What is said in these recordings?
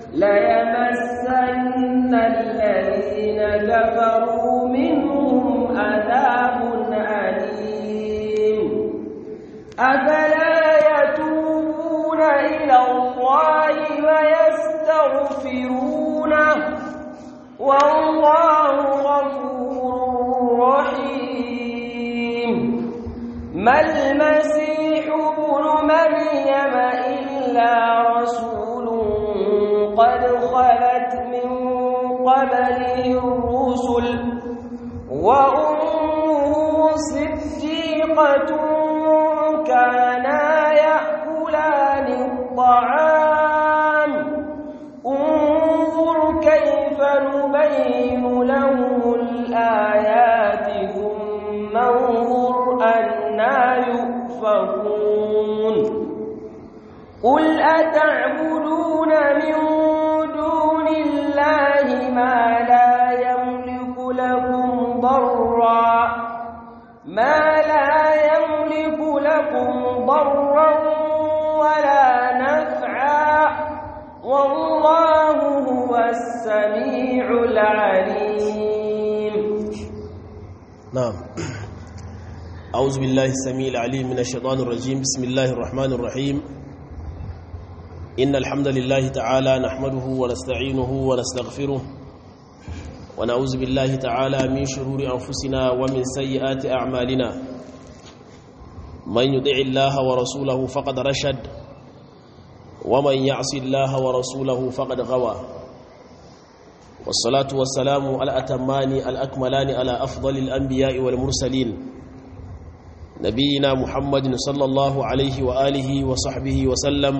ليمسن الذين كفروا منهم عذاب أليم أفلا يتوبون إلى الله ويستغفرونه والله غفور رحيم ما المسيح ابن مريم إلا رسول قد خلت من قبله الرسل وأمه صديقة كانا يأكلان الطعام انظر كيف نبين لهم الآيات ثم انظر أنا يؤفكون قل أتعبدون من دون الله ما لا يملك لكم ضرا ما لا يملك لكم ضرا ولا نفعا والله هو السميع العليم نعم أعوذ بالله السميع العليم من الشيطان الرجيم بسم الله الرحمن الرحيم إن الحمد لله تعالى نحمده ونستعينه ونستغفره ونعوذ بالله تعالى من شرور أنفسنا ومن سيئات أعمالنا من يطع الله ورسوله فقد رشد ومن يعص الله ورسوله فقد غوى والصلاة والسلام على الأتمان الأكملان على أفضل الأنبياء والمرسلين نبينا محمد صلى الله عليه وآله وصحبه وسلم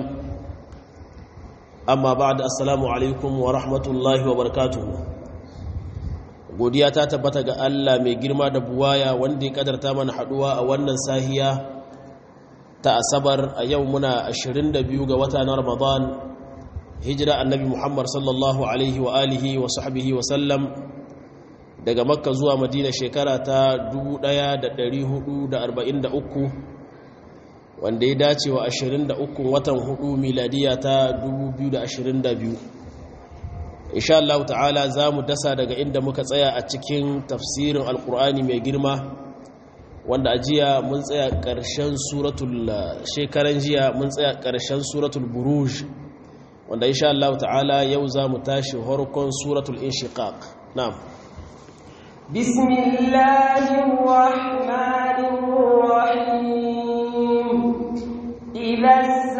أما بعد السلام عليكم ورحمة الله وبركاته godiya ta tabbata ga Allah mai girma da buwaya wanda ya kadarta mana haduwa a wannan sahiya ta asabar a yau muna 22 ga wata na Ramadan hijira annabi Muhammad sallallahu alaihi wa alihi wa sahbihi wa sallam daga makka zuwa madina shekara ta 1443 wanda ya dace wa 23 watan 4 miladiya ta 2022 insha Allah ta'ala za mu dasa daga inda muka tsaya a cikin tafsirin alkur'ani mai girma wanda a jiya mun tsaya ƙarshen suratul shekaran jiya mun tsaya ƙarshen suratul buruj wanda insha Allah ta'ala yau za mu tashi harkon suratul inshiqaq na'am bismillahir rahmanir rahim idha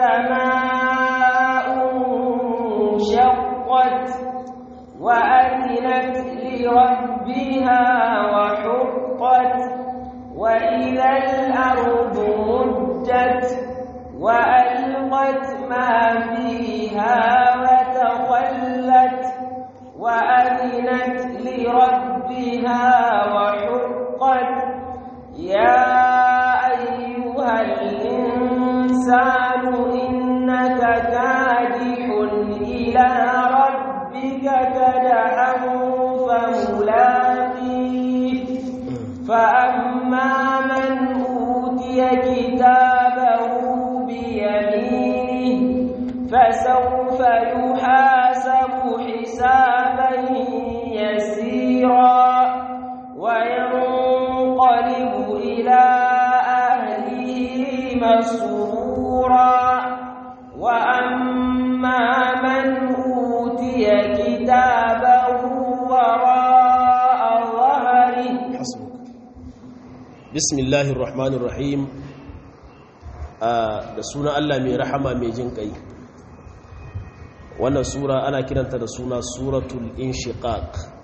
as-samaa'u shaqqat wa adinat li rabbiha wa huqqat wa idha al-ardu muddat وألقت ما فيها وتخلت وأذنت لربها وحقت يا أيها الإنسان إنك كادح إلى ربك كدحا فملاقيه فأما من أوتي كتابه بيمينه فسوف يحاسب حسابا يسيرا وينقلب إلى أهله مسرورا وأما من أوتي كتابه وراء ظهره حسبك بسم الله الرحمن الرحيم da suna Allah mai rahama mai jin kai wannan sura ana kiranta da suna suratul inshiqaq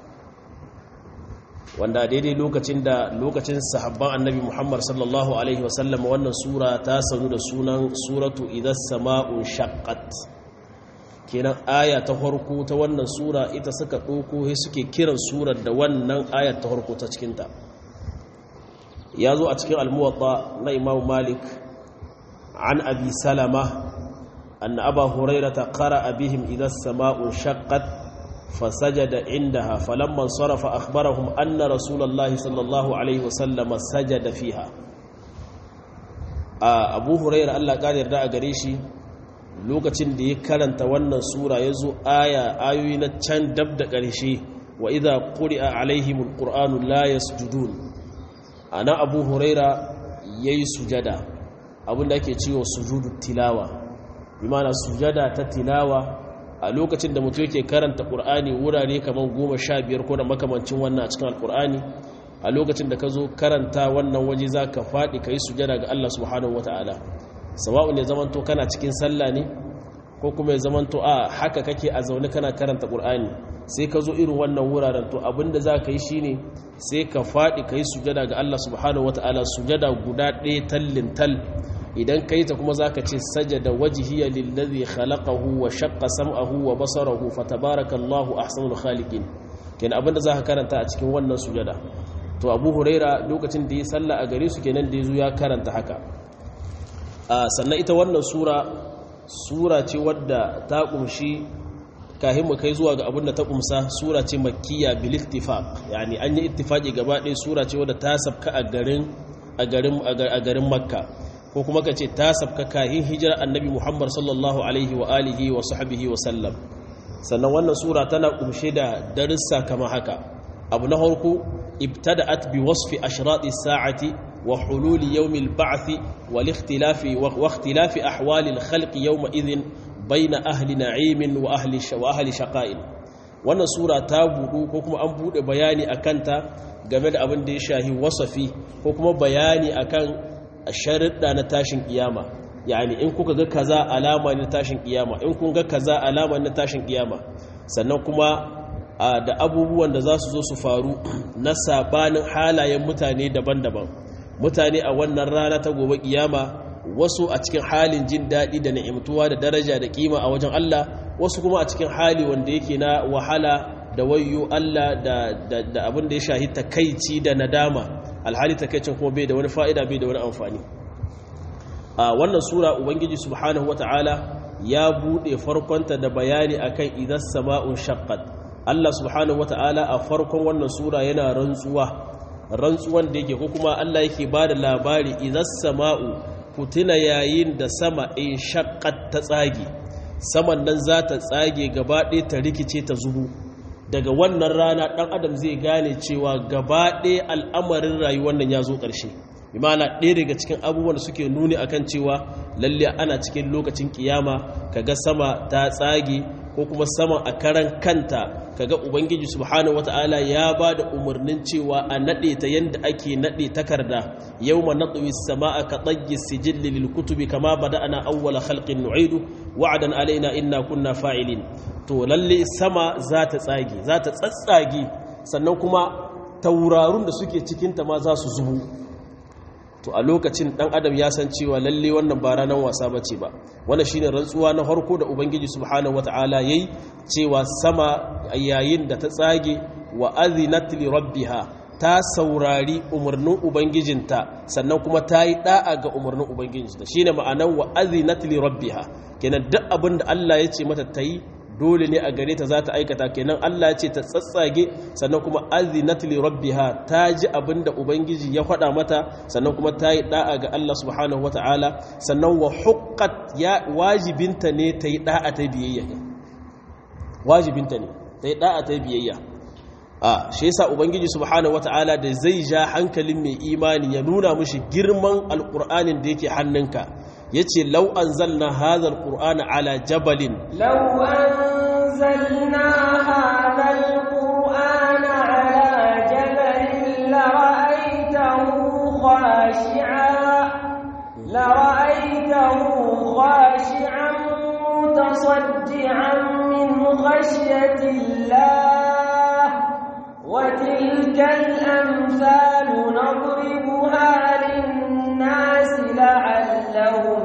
wanda daidai lokacin da lokacin sahabban annabi Muhammad sallallahu alaihi wasallam wannan sura ta sanu da sunan suratu idas sama'un shaqqat kenan aya ta farko ta wannan sura ita suka ɗauko sai suke kiran surar da wannan ayar ta farko ta cikinta ya zo a cikin almuwatta na imamu malik عن أبي سلمة أن أبا هريرة قرأ بهم إذا السماء انشقت فسجد عندها فلما انصرف أخبرهم أن رسول الله صلى الله عليه وسلم سجد فيها أبو هريرة الله قال يرداء قريشي lokacin da ya karanta wannan sura ya zo aya ayoyi na can dab da ƙarshe wa idha quri'a alaihimul qur'anu la yasjudun ana abu huraira yayi sujada abinda ake cewa sujudu tilawa bi ma'ana sujada ta tilawa a lokacin da mutum yake karanta qur'ani wurare kaman 15 ko da makamancin wannan a cikin alqur'ani a lokacin da ka zo karanta wannan waje zaka fadi kai sujada ga Allah subhanahu wataala sawa'u ne zamanto kana cikin sallah ne ko kuma ya zamanto a haka kake a zaune kana karanta qur'ani sai ka zo irin wannan wuraren to abinda za ka yi shine sai ka faɗi ka yi sujada ga Allah subhanahu wata'ala sujada guda ɗaya tallin tal idan ka yi ta kuma za ka ce sajada wajihiyya lillazi khalaqahu wa shaqqa sam'ahu wa basarahu fatabarakallahu ahsanul khaliqin kenan abinda za ka karanta a cikin wannan sujada to Abu Huraira lokacin da ya salla a gare su kenan da yazo ya karanta haka sannan ita wannan sura sura ce wadda ta kumshi kahin mu kai zuwa ga abin da ta kumsa sura ce makkiya bil ittifaq yani an yi ittifaqi gaba ɗaya sura ce wadda ta sabka a garin a garin a garin makka ko kuma ka ce ta sabka kahin hijira annabi muhammad sallallahu alaihi wa alihi wa sahbihi wa sallam sannan wannan sura tana kumshe da darussa kama haka abu na farko ibtada'at bi wasfi ashrati sa'ati wa hululi yawmil ba'thi wal ikhtilafi wa ikhtilafi ahwali al khalqi yawma idhin baina ahli na'imin wa ahli wa ahli shaqa'in wannan sura ta budu ko kuma an bude bayani akan ta game da abin da ya shahi wasafi ko kuma bayani akan sharuɗa na tashin kiyama yani in kuka ga kaza alama ne tashin kiyama in kun ga kaza alama ne tashin kiyama sannan kuma da abubuwan da za su zo su faru na sabanin halayen mutane daban-daban mutane a wannan rana ta gobe kiyama wasu a cikin halin jin daɗi da na'imtuwa da daraja da kima a wajen Allah wasu kuma a cikin hali wanda yake na wahala da wayo Allah da abin da ya shahi takaici da nadama alhali takaicin kuma bai da wani fa'ida bai da wani amfani a wannan sura ubangiji subhanahu wata'ala ya buɗe farkonta da bayani akan idan sama'un shaqqat Allah subhanahu wata'ala a farkon wannan sura yana rantsuwa rantsuwan da yake ko kuma Allah yake ba da labari idan sama'u ku tuna yayin da sama in shakkat ta tsage saman nan za ta tsage gaba ɗaya ta rikice ta zubu daga wannan rana ɗan adam zai gane cewa gaba ɗaya al'amarin rayuwar nan ya zo ƙarshe imana ɗaya daga cikin abubuwan da suke nuni akan cewa lalle ana cikin lokacin kiyama kaga sama ta tsage ko kuma sama a karan kanta kaga ubangiji subhanahu wataala ya ba da umarnin cewa a nade ta yanda ake nade takarda yawma natwi as-samaa ka tayyi sijil lil kutubi kama bada'na awwala khalqin nu'idu wa'dan alaina inna kunna fa'ilin to lalle sama za ta tsage za ta tsatsage sannan kuma taurarun da suke cikin ta ma za su zubu to a lokacin dan adam ya san cewa lalle wannan ba ranar wasa bace ba wannan shine rantsuwa na farko da ubangiji subhanahu wataala yayi cewa sama yayin da ta tsage wa azinat li rabbiha ta saurari umarnin ubangijinta sannan kuma ta yi da'a ga umarnin ubangijinta shine ma'anar wa azinat li rabbiha kenan duk abin da Allah ya ce mata ta yi dole ne a gare ta za ta aikata kenan Allah ce ta tsatsage sannan kuma azinat li rabbiha ta ji abinda ubangiji ya faɗa mata sannan kuma ta yi da'a ga Allah subhanahu wata'ala sannan wa huqqat ya wajibinta ne ta yi da'a ta biyayya wajibinta ne ta yi da'a ta biyayya a shi yasa ubangiji subhanahu wata'ala da zai ja hankalin mai imani ya nuna mishi girman alqur'anin da yake hannunka yace law anzalna hadha alqur'ana ala jabalin law anzalna hadha alqur'ana ala jabalin la ra'aytahu khashi'an la ra'aytahu khashi'an mutasaddian min khashyati Allah wa tilka al-amsalu nadribuha lin-nas la'allahum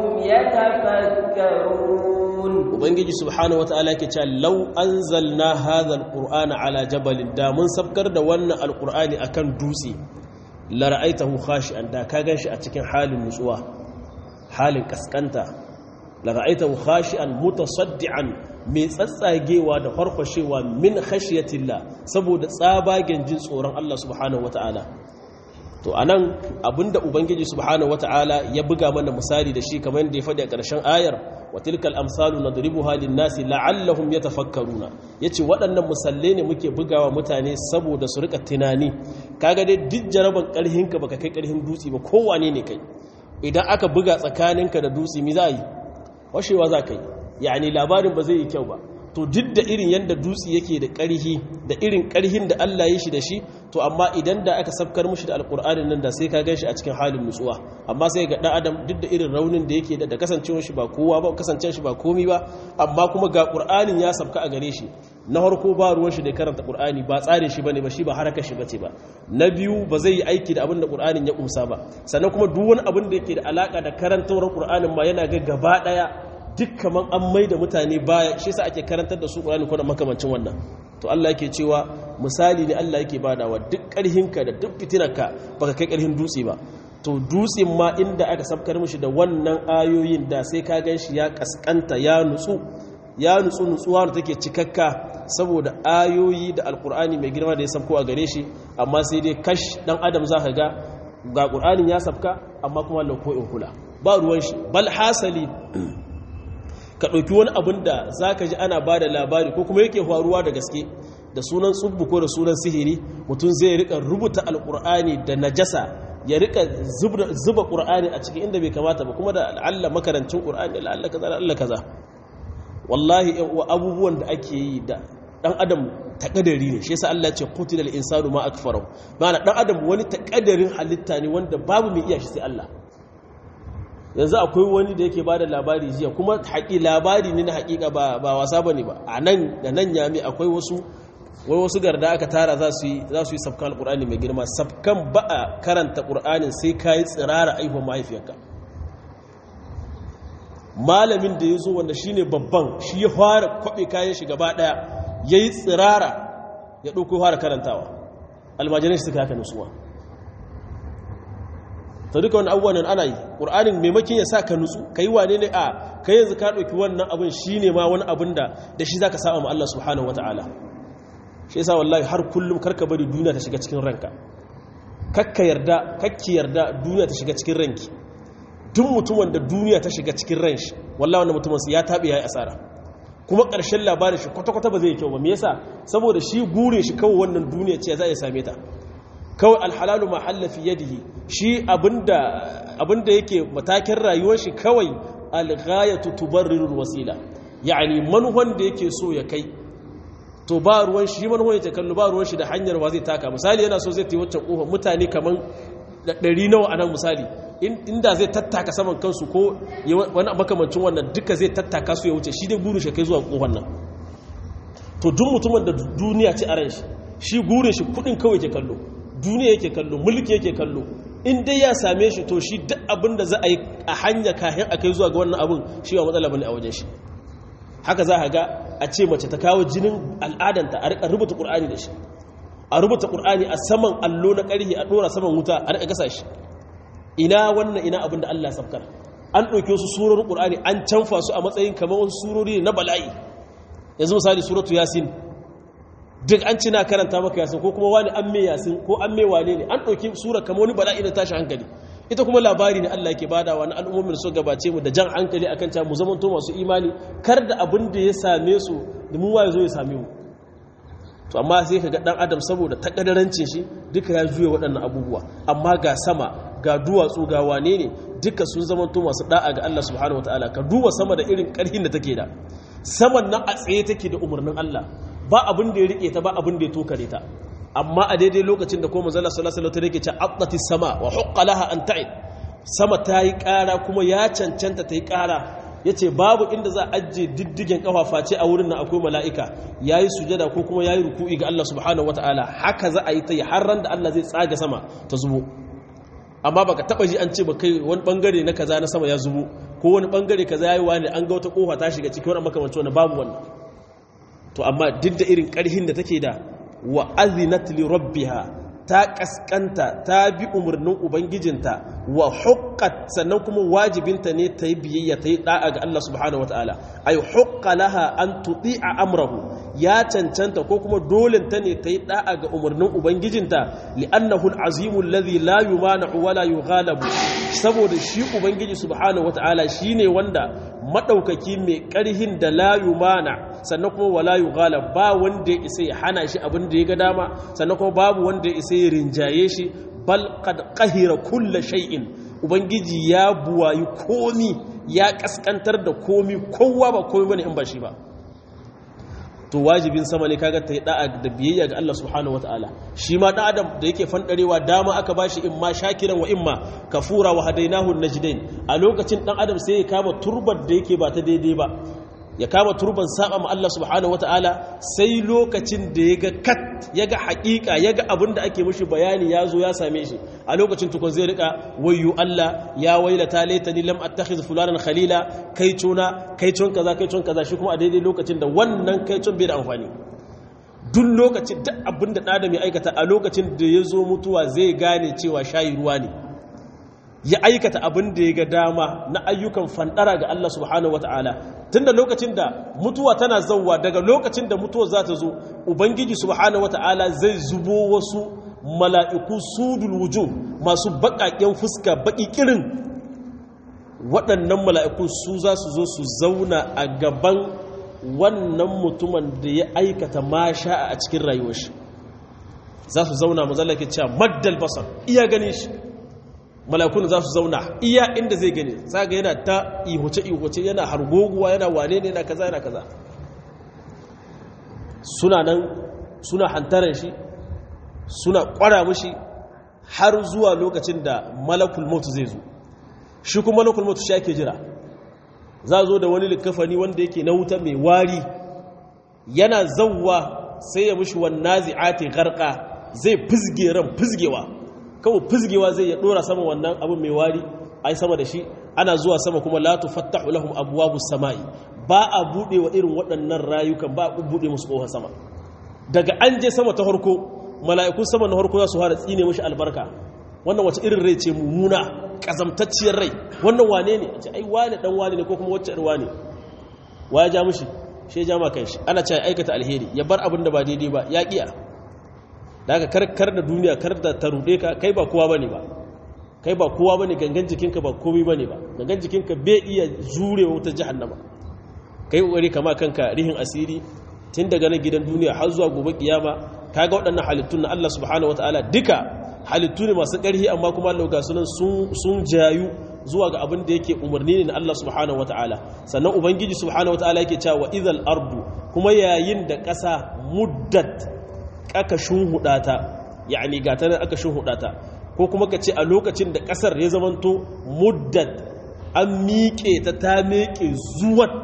yatafakkarun ubangiji subhanahu wataala yake cewa law anzalna hadha alqur'ana ala jabalin da mun sabkar da wannan alqur'ani akan dutse la ra'aitahu khashi'an da ka ganshi a cikin halin nutsuwa halin kaskanta la ra'aitahu khashi'an mutasaddian mai tsatsagewa da farfashewa min khashiyatillah saboda tsabagen jin tsoron Allah subhanahu wataala to anan abinda ubangiji subhanahu wataala ya buga mana misali da shi kamar da ya faɗi a ƙarshen ayar wa tilkal amsalu nadribuha lin-nasi la'allahum yatafakkaruna yace waɗannan musalle ne muke bugawa mutane saboda su rika tunani kaga dai duk jaraban karhinka baka kai karhin dutse ba kowane ne kai idan aka buga tsakaninka da dutse mi za yi washewa za ka yi yani labarin ba zai yi kyau ba to duk da irin yadda dutse yake da ƙarhi da irin ƙarhin da Allah ya shi da shi to amma idan da aka sabkar mushi da alƙur'anin nan da sai ka gan shi a cikin halin nutsuwa amma sai ga ɗan adam duk da irin raunin da yake da da kasancewar shi ba kowa ba kasancewar shi ba komi ba amma kuma ga ƙur'anin ya sabka a gare shi na farko ba ruwan shi da karanta ƙur'ani ba tsarin shi bane ba shi ba harakar shi bace ba na biyu ba zai yi aiki da abin da ƙur'anin ya kumsa ba sannan kuma duk wani abin da yake da alaka da karantawar ƙur'anin ma yana ga gaba ɗaya duk kaman an mai da mutane baya shi sa ake karantar da su ƙurani ko da makamancin wannan to Allah yake cewa misali ne Allah yake badawa duk ƙarhinka da duk fitinarka baka kai ƙarhin dutse ba to dutsen ma inda aka sabkar mishi da wannan ayoyin da sai ka gan shi ya kaskanta ya nutsu ya nutsu nutsuwa da take cikakka saboda ayoyi da alkur'ani mai girma da ya sabko a gare shi amma sai dai kash dan adam za ka ga ga ƙur'anin ya sabka amma kuma Allah ko in kula ba ruwan shi bal hasali ka ɗauki wani abin da za ka ji ana ba da labari ko kuma yake faruwa da gaske da sunan tsubbu ko da sunan sihiri mutum zai rika rubuta alƙur'ani da najasa ya rika zuba ƙur'ani a cikin inda bai kamata ba kuma da al'alla makarancin ƙur'ani al'alla kaza al'alla kaza wallahi yan uwa abubuwan da ake yi da dan adam takadari ne shi yasa Allah ya ce qutilal insanu ma akfarahu ma'ana dan adam wani takadarin halitta ne wanda babu mai iya shi sai Allah yanzu akwai wani da yake bada labari jiya kuma haƙi labari ne na haƙiƙa ba ba wasa bane ba a nan da nan yami akwai wasu wai wasu garda aka tara za su yi za su yi sabkan alqur'ani mai girma sabkan ba a karanta qur'anin sai kai tsirara aihuwar mahaifiyarka malamin da ya zo wanda shine babban shi ya fara kwabe kayan shi gaba daya yayi tsirara ya dauko fara karantawa almajirai suka haka nutsuwa ta duka wani abubuwan nan ana yi ƙur'anin maimakin ya sa ka nutsu ka yi wane ne a ka yanzu ka ɗauki wannan abin shi ne ma wani abin da da shi za ka saba ma Allah subhanahu wa ta'ala shi yasa wallahi har kullum karka bari duniya ta shiga cikin ranka kakka yarda kakki yarda duniya ta shiga cikin ranki duk mutumin da duniya ta shiga cikin ran shi wallahi wannan mutumin ya taɓe ya yi asara kuma ƙarshen labarin shi kwata-kwata ba zai yi kyau ba me yasa saboda shi gurin shi kawai wannan duniya ce za a same ta kawai alhalalu ma hallafi yadihi shi abinda yake matakin rayuwar shi kawai alghayatu tubarrirul wasila yani manuwan da yake so ya kai to ba ruwan shi manuwan yake kallo ba ruwan shi da hanyar wa zai taka misali yana so zai ta waccan kofar mutane kaman ɗari nawa a nan misali inda zai tattaka saman kansu ko wani makamancin wannan duka zai tattaka su ya wuce shi dai burin shi kai zuwa kofar nan to duk mutumin da duniya ci a ran shi shi gurin shi kudin kawai ke kallo duniya yake kallo mulki yake kallo in dai ya same shi to shi duk abin da za a yi a hanya kayan a kai zuwa ga wannan abin shi ba matsala bane a wajen shi haka za a ga a ce mace ta kawo jinin al'adanta a rika rubuta qur'ani da shi a rubuta qur'ani a saman allo na karhi a dora saman wuta a rika gasa shi ina wannan ina abin da Allah ya sabkar an ɗauki wasu surorin qur'ani an canfa su a matsayin kamar wasu surori na bala'i yanzu misali suratu yasin duk an cina karanta maka yasin ko kuma wani an mai yasin ko an mai wane ne an ɗauki sura kama wani bala'i na tashi hankali ita kuma labari ne Allah ke bada wani al'ummomin su gabace mu da jan hankali akan cewa mu zamanto masu imani kar da abin da ya same su da mu waye zo ya same mu to amma sai ka ga dan adam saboda takadarancin shi duka ya juye waɗannan abubuwa amma ga sama ga duwatsu ga wane ne duka sun zamanto masu da'a ga Allah subhanahu wataala ka duba sama da irin ƙarfin da take da saman nan a tsaye take da umarnin Allah ba abin da ya rike ta ba abin da ya tokare ta amma a daidai lokacin da ko manzala sallallahu alaihi wasallam yake ce aqdati sama wa huqqa laha an ta'id sama ta yi ƙara kuma ya cancanta ta yi ƙara yace babu inda za a ajiye diddigen kafafa ce a wurin nan akwai mala'ika yayi sujada ko kuma yayi ruku'i ga Allah subhanahu wataala haka za a yi ta yi har ran da Allah zai tsaga sama ta zubo amma baka taba ji an ce ba kai wani bangare na kaza na sama ya zubo ko wani bangare kaza yayi wani an ga wata kofa ta shiga cikin wani makamancin wannan babu wannan to amma duk da irin ƙarhin da take da wa azinat li rabbiha ta kaskanta ta bi umarnin ubangijinta wa huqqat sannan kuma wajibinta ne ta yi biyayya ta yi da'a ga Allah subhanahu wataala ay huqqa laha an tuti'a amrahu ya cancanta ko kuma dole ta ne ta yi da'a ga umarnin ubangijinta li'annahu al-azimu alladhi la yumanu wa la yughalabu saboda shi ubangiji subhanahu wata'ala shine wanda madaukaki mai karhin da la yumana sannan kuma wala yughala ba wanda ya isa ya hana shi abin da ya ga dama sannan kuma babu wanda ya isa ya rinjaye shi bal qad qahira kull shay'in ubangiji ya buwayi komi ya kaskantar da komi kowa ba komi bane in ba shi ba to wajibin sama ne kaga ta yi da'a da biyayya ga Allah subhanahu wataala shi ma da adam da yake fandarewa dama aka bashi in ma shakiran wa imma kafura wa hadainahu najdain a lokacin dan adam sai ya kama turbar da yake ba ta daidai ba ya kama turban saba ma Allah subhanahu wataala sai lokacin da ya ga kat ya ga haƙiƙa ya ga abin da ake mishi bayani ya zo ya same shi a lokacin tukun zai rika wayyu Allah ya wailata laitani lam attakhiz fulanan khalila kai cuna kai cun kaza kai cun kaza shi kuma a daidai lokacin da wannan kai cun bai da amfani duk lokacin duk abin da ɗan ya aikata a lokacin da ya zo mutuwa zai gane cewa shayi ruwa ne ya aikata abin da ya ga dama na ayyukan fandara ga Allah subhanahu wataala tunda lokacin da mutuwa tana zauwa daga lokacin da mutuwa za ta zo ubangiji subhanahu wataala zai zubo wasu mala'iku sudul wujuh masu baƙaƙen fuska baƙi kirin waɗannan mala'iku su za su zo su zauna a gaban wannan mutumin da ya aikata masha a cikin rayuwar shi za su zauna mazallake cewa maddal basar iya gani shi malakun za su zauna iya inda zai gani zaga yana ta ihoce-ihoce yana hargoguwa yana wane ne yana kaza yana kaza suna nan suna hantarar shi suna kwara mushi har zuwa lokacin da malakul mutu zai zo shi kuma malakul mutu shi ake jira za zo da wani likafani wanda yake na wuta mai wari yana zauwa sai ya mushi wannan zi'ati garka zai fizge ran fizgewa kawai fizgewa zai ya dora sama wannan abin mai wari ai sama da shi ana zuwa sama kuma la tufattahu lahum abwabus samai ba a bude wa irin waɗannan rayukan ba a bude musu kofar sama daga an je sama ta harko mala'ikun sama na harko za su fara tsine mishi albarka wannan wace irin rai ce mummuna kazamtacciyar rai wannan wane ne ce ai wane dan wane ne ko kuma wacce irwa ne wa ya ja mishi shi ya ja ma kanshi ana cewa aikata alheri ya bar abin da ba daidai ba ya kiya da haka karkar da duniya kar da ta rude ka kai ba kowa bane ba kai ba kowa bane gangan jikinka ba komai bane ba gangan jikinka bai iya jurewa wutar jahannama kai kokari kama kanka rihin asiri tun daga nan gidan duniya har zuwa gobe kiyama kaga waɗannan halittun na Allah subhanahu wataala duka halittu ne masu ƙarfi amma kuma Allah ga sunan sun jayu zuwa ga abin da yake umarni ne na Allah subhanahu wataala sannan ubangiji subhanahu wataala yake cewa wa idhal ardu kuma yayin da ƙasa muddat aka shunhuda ta yani ga ta aka shunhuda ta ko kuma ka ce a lokacin da ƙasar ya zamanto muddat an miƙe ta ta miƙe zuwat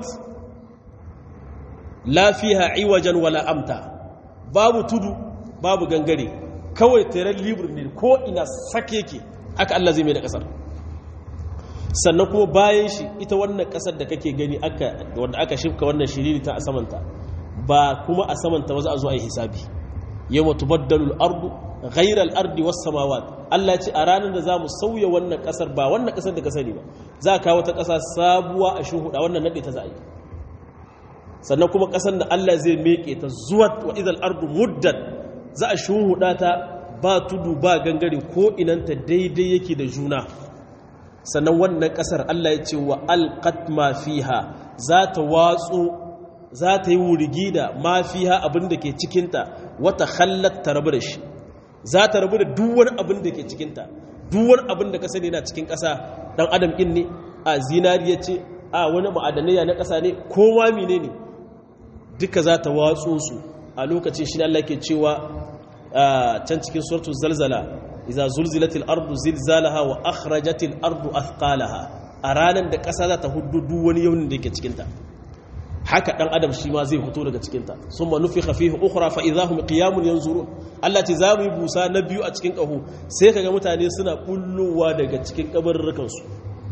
lafiya iwajen wala amta babu tudu babu gangare kawai teren libur ne ko ina sake ke aka Allah zai mai da kasar sannan kuma bayan shi ita wannan kasar da kake gani wanda aka shifka wannan shiriri ta a samanta ba kuma a samanta ba za a zo a yi hisabi yau matu baddalul ardu ghairar ardi wasu samawat Allah ce a ranar da za mu sauya wannan kasar ba wannan kasar da ka sani ba za a kawo ta kasa sabuwa a shuhuda wannan naɗe ta za a yi sannan kuma ƙasar da Allah zai meke ta zuwa wa idal ardu muddat za a shuhuda ta ba tudu ba gangare ko inanta daidai yake da juna sannan wannan ƙasar Allah ya ce wa alqat ma fiha za ta watsu za ta yi wurigi da ma fiha abin da ke cikinta wata hallat ta rabu da shi za ta rabu da duk wani abin da ke cikinta duk wani abin da ka sani na cikin ƙasa dan adam ɗin ne a zinariya ce a wani ma'adanai na ƙasa ne ko ma mine ne duka za ta watso su a lokacin shi Allah ke cewa can cikin suratul zalzala iza zulzilatil ardu zilzalaha wa akhrajatil ardu athqalaha a ranar da ƙasa za ta hudu duk wani yaunin da yake cikinta haka dan adam shi ma zai fito daga cikinta summa nufikha fihi ukhra fa idahum qiyamun yanzurun Allah ce za mu yi busa na biyu a cikin ƙaho sai kaga mutane suna bullowa daga cikin kabarurrukan su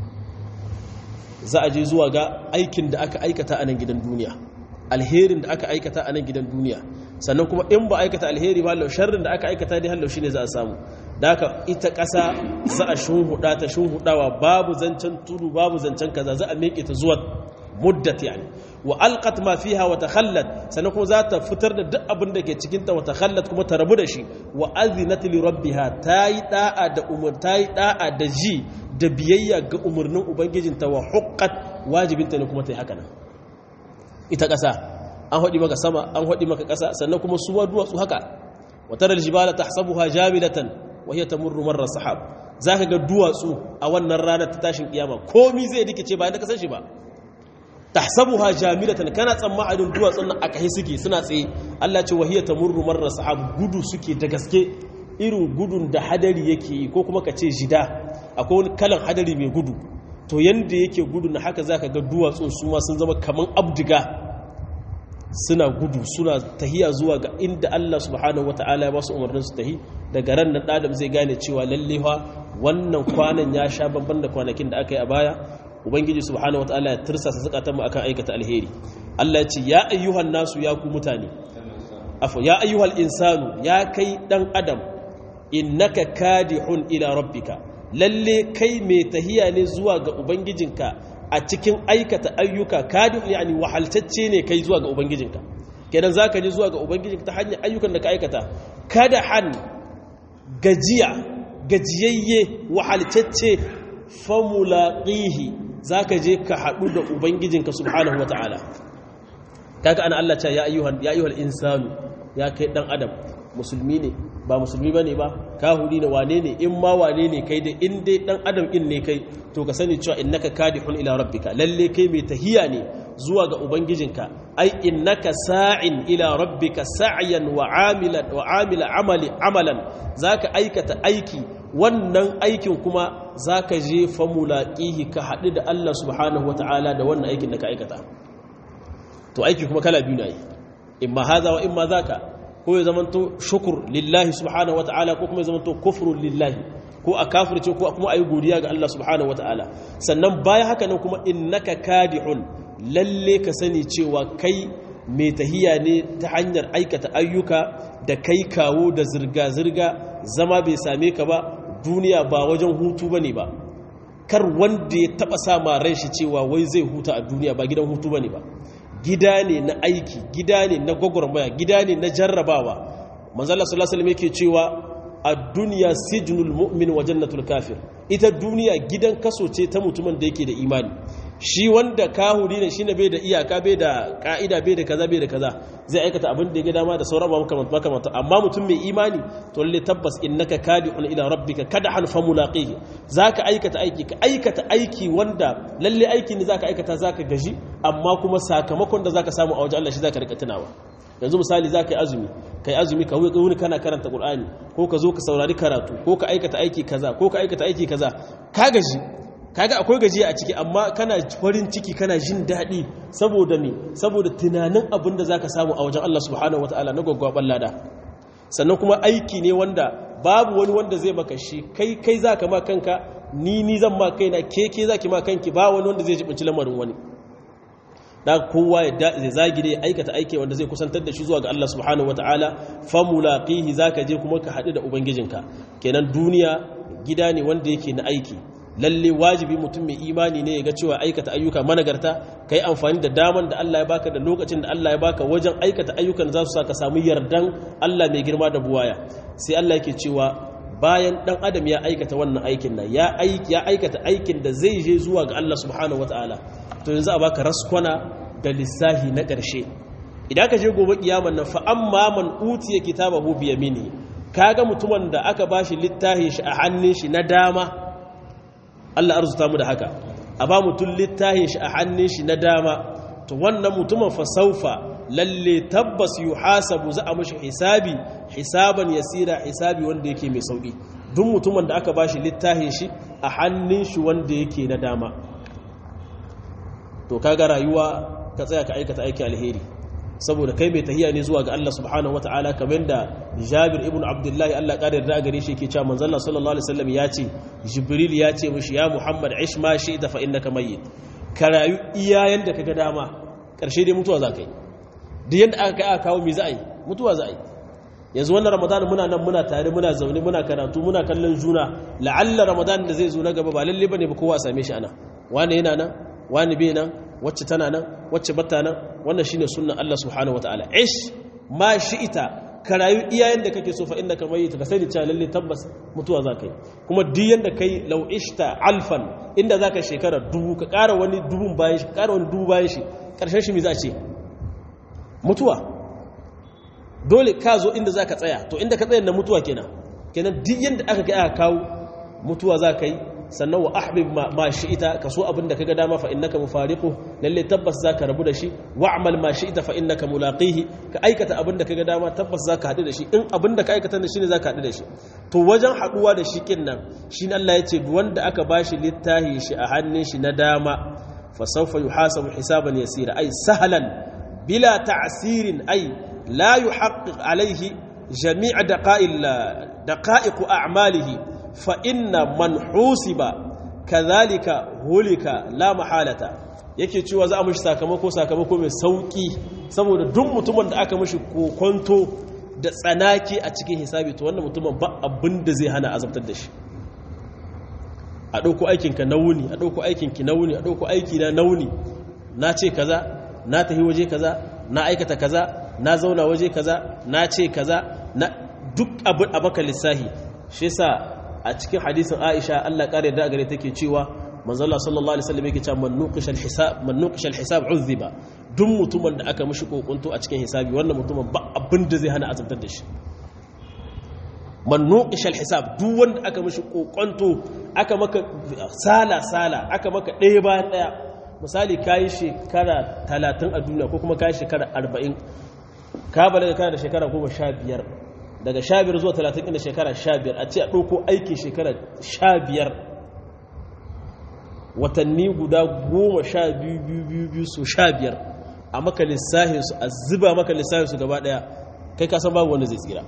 za a je zuwa ga aikin da aka aikata a nan gidan duniya alherin da aka aikata a nan gidan duniya sannan kuma in ba aikata alheri ba hallau sharrin da aka aikata ne hallau shine za a samu da haka ita ƙasa za a shunhuda ta shunhudawa babu zancen tudu babu zancen kaza za a miƙe ta zuwa muddat yani wa alqat ma fiha wa takhallat sannan kuma za ta fitar da duk abin da ke cikin ta wa takhallat kuma ta rabu da shi wa azinat li rabbiha tayi da'a da umar tayi da'a da ji da biyayya ga umarnin ubangijinta wa huqqat wajibinta ne kuma ta yi haka nan ita ƙasa an haɗi maka sama an haɗi maka ƙasa sannan kuma su duwatsu haka wata da jibala ta sabuha jamilatan wahiyar ta murru marar sahab za ka ga duwatsu a wannan ranar ta tashin kiyama komi zai rikice bayan da kasar shi ba ta sabuha jamilatan kana tsammanin duwatsun nan a kahi suke suna tsaye allah ce wahiyar ta murru marar sahab gudu suke da gaske irin gudun da hadari yake yi ko kuma ka ce jida akwai wani kalan hadari mai gudu to yanda yake gudu na haka za ka ga duwatsun su ma sun zama kaman abdiga suna gudu suna tahiya zuwa ga inda Allah subhanahu wata'ala ya ba su umarnin su tahi daga ran nan adam zai gane cewa lalle fa wannan kwanan ya sha babban da kwanakin da aka yi a baya ubangiji subhanahu wata'ala ya tirsasa zakatan mu akan aikata alheri Allah ya ce ya ayyuhan nasu ya ku mutane afu ya ayyuhal insanu ya kai dan adam innaka kadihun ila rabbika lalle kai mai tahiya ne zuwa ga ubangijinka a cikin aikata ayyuka kadin yani wahaltacce ne kai zuwa ga ubangijinka kenan zaka je zuwa ga ubangijinka ta hanyar ayyukan da ka aikata kada han gajiya gajiyayye wahaltacce famulaqihi zaka je ka hadu da ubangijinka subhanahu wataala kaga ana Allah ce ya ayyuhan ya ayyuhal insanu ya kai dan adam musulmi ne ba musulmi bane ba kahuri ne wane ne in ma wane ne kai da in dai dan adam in ne kai to ka sani cewa innaka kadihun ila rabbika lalle kai mai tahiya ne zuwa ga ubangijinka ai innaka sa'in ila rabbika sa'yan wa amilan wa amila amali amalan zaka aikata aiki wannan aikin kuma zaka je fa mulaqihi ka hadu da Allah subhanahu wataala da wannan aikin da ka aikata to aiki kuma kala biyu ne imma hadha wa imma zaka ko ya zamanto shukur lillahi subhanahu wata'ala ko kuma ya zamanto kufrun lillahi ko a kafirce ko kuma a yi godiya ga Allah subhanahu wata'ala sannan baya haka nan kuma innaka kadihun lalle ka sani cewa kai mai tahiya ne ta hanyar aikata ayyuka da kai kawo da zirga-zirga zama bai same ka ba duniya ba wajen hutu bane ba kar wanda ya taba sa ma ran shi cewa wai zai huta a duniya ba gidan hutu bane ba gida ne na aiki gida ne na gwagwarmaya gida ne na jarrabawa manzala sallallahu alaihi yake cewa a duniya sijnul mu'min wa jannatul kafir ita duniya gidan kaso ce ta mutumin da yake da imani shi wanda kahuri ne shine bai da iyaka bai da ka'ida bai da kaza bai da kaza zai aikata abin da ya ga dama da sauran ba makamanta amma mutum mai imani to lalle tabbas innaka kadihun ila rabbika kadhan famulaqihi zaka aikata aiki ka aikata aiki wanda lalle aiki ne zaka aikata zaka gaji amma kuma sakamakon da zaka samu a wajen Allah shi zaka rika tunawa yanzu misali zaka yi azumi kai azumi ka wuni kana karanta qur'ani ko ka zo ka saurari karatu ko ka aikata aiki kaza ko ka aikata aiki kaza ka gaji kaga akwai gajiya a ciki amma kana farin ciki kana jin daɗi saboda me saboda tunanin abin da zaka samu a wajen Allah subhanahu wataala na gwaggwaban lada sannan kuma aiki ne wanda babu wani wanda zai maka shi kai kai zaka ma kanka ni ni zan ma kaina ke ke zaki ma kanki ba wani wanda zai jibinci lamarin wani da kowa ya zagi da ya aikata aiki wanda zai kusantar da shi zuwa ga Allah subhanahu wataala famulaqihi zaka je kuma ka haɗu da ubangijinka kenan duniya gida ne wanda yake na aiki lalle wajibi mutum mai imani ne ya ga cewa aikata ayyuka managarta kai amfani da daman da Allah ya baka da lokacin da Allah ya baka wajen aikata ayyukan za su sa ka samu yardan Allah mai girma da buwaya sai Allah yake cewa bayan dan adam ya aikata wannan aikin nan ya ya aikata aikin da zai je zuwa ga Allah subhanahu wataala to yanzu a baka raskwana da lissahi na ƙarshe idan ka je gobe kiyaman nan fa amma man utiya kitabahu bi yamini kaga mutumin da aka bashi littafin shi a hannun shi na dama Allah arzuta mu da haka a ba mutum littafin shi a hannun shi na dama to wannan mutumin fa saufa lalle tabbas yuhasabu za a mashi hisabi hisaban yasira hisabi wanda yake mai sauki duk mutumin da aka bashi littafin shi a hannun shi wanda yake na dama to kaga rayuwa ka tsaya ka aikata aiki alheri saboda kai mai tahiya ne zuwa ga Allah subhanahu wataala kamar da Jabir ibn Abdullahi Allah ƙara yarda gare shi yake cewa manzon Allah sallallahu alaihi wasallam ya ce Jibril ya ce mishi ya Muhammad ish ma shi'ta fa innaka mayyit ka rayu iya yanda kaga dama karshe dai mutuwa za ka yi duk yanda aka kai aka kawo me za a yi mutuwa za a yi yanzu wannan Ramadan muna nan muna tare muna zaune muna karatu muna kallon juna la'alla Ramadan da zai zo na gaba ba lalle bane ba kowa a same shi ana wani yana nan wani bai nan wacce tana nan wacce bata nan wannan shine sunnan Allah subhanahu wataala ish ma shi'ita ka rayu iyayen da kake so fa inda ka mayyita ka sani cewa lalle tabbas mutuwa za ka yi kuma duk yanda kai law ishta alfan inda za ka shekara dubu ka ƙara wani dubun bayan shi ƙara wani dubu bayan shi ƙarshen shi me za a ce mutuwa dole ka zo inda za ka tsaya to inda ka tsaya na mutuwa kenan kenan duk yanda aka kai aka kawo mutuwa za ka yi sannan wa ahbib ma shi'ita ka so abin da kaga dama fa innaka mufariqu lalle tabbas zaka rabu da shi wa'mal ma shi'ita fa innaka mulaqihi ka aikata abin da kaga dama tabbas zaka hadu da shi in abin da ka aikata ne shine zaka hadu da shi to wajen haduwa da shi kin nan shine Allah yace wanda aka bashi littahi shi a hannun shi na dama fa sawfa yuhasabu hisaban yasira ay sahlan bila ta'sirin ay la yuhaqqiq alayhi jami'a daqa'il daqa'iq a'malihi فإن من حوسب كذلك هلك لا محالة yake cewa za a mishi sakamako sakamako mai sauki saboda duk mutumin da aka mishi kokonto da tsanaki a cikin hisabi to wannan mutumin ba abin da zai hana azabtar da shi a ɗauko aikinka na wuni a ɗauko aikinki na wuni a ɗauko aiki na nauni na ce kaza na tafi waje kaza na aikata kaza na zauna waje kaza na ce kaza na duk abin a maka lissahi shi yasa a cikin hadisin Aisha Allah kare da gare take cewa manzo Allah sallallahu alaihi wasallam yake cewa man nuqisha al-hisab man nuqisha al-hisab uzziba duk mutumin da aka mishi kokunto a cikin hisabi wannan mutumin ba abin da zai hana azabtar da shi man nuqisha al-hisab duk wanda aka mishi kokunto aka maka sala sala aka maka ɗaya bayan ɗaya misali kayi shekara 30 a duniya ko kuma kayi shekara 40 ka balaga kana da shekara 15 daga sha biyar zuwa talatin inda shekara sha biyar a ce a ɗauko aiki shekara sha biyar watanni guda goma sha biyu biyu biyu biyu su sha biyar a maka lissahinsu a zuba maka lissahinsu gaba ɗaya kai kasan babu wanda zai tsira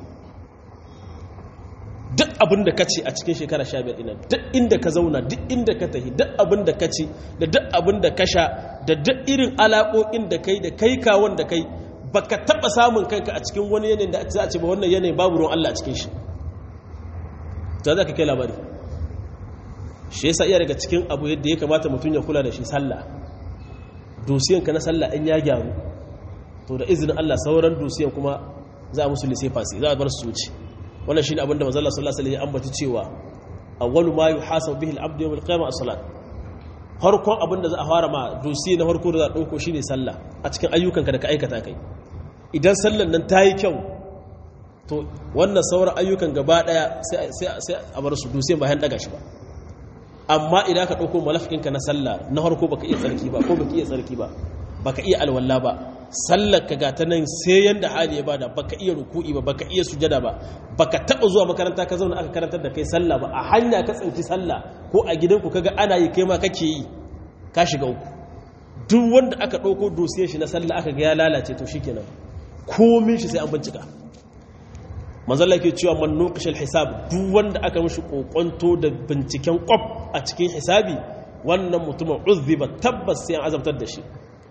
duk abin da ka ce a cikin shekara sha biyar ina duk inda ka zauna duk inda ka tafi duk abin da ka ci da duk abin da ka sha da duk irin alaƙoƙin da kai da kai kawon da kai baka taba samun kanka a cikin wani yanayin da za a ce ba wannan yanayin babu ruwan Allah a cikin shi ta za ka kai labari shi yasa iya daga cikin abu yadda ya kamata mutum ya kula da shi sallah dosiyanka na sallah in ya gyaru to da izinin Allah sauran dosiyan kuma za a musu lise fasi za a bar su wuce wannan shine abin da manzo Allah sallallahu alaihi wasallam ya ambata cewa awwalu ma yuhasabu bihi al-abdu yawm al-qiyamah as-salat harkon abin da za a fara ma dosiye na harko da za a ɗauko shi ne sallah a cikin ayyukanka da ka aikata kai idan sallan nan ta yi kyau to wannan sauran ayyukan gaba ɗaya sai a bar su dosiye bayan ɗaga shi ba amma idan ka ɗauko malafikinka na sallah na harko baka iya tsarki ba ko baka iya tsarki ba baka iya alwala ba sallar ka ga ta nan sai yanda hali ya bada baka iya ruku'i ba baka iya sujada ba baka taba zuwa makaranta ka zauna aka karantar da kai sallah ba a hanya ka tsinci sallah ko a gidanku kaga ana yi kai ma kake yi ka shiga uku duk wanda aka ɗauko dosiyar shi na sallah aka ga ya lalace to shikenan komin shi sai an bincika manzala ke cewa man nuqishal hisab duk wanda aka mishi kokonto da binciken kwaf a cikin hisabi wannan mutumin uzziba tabbas sai an azabtar da shi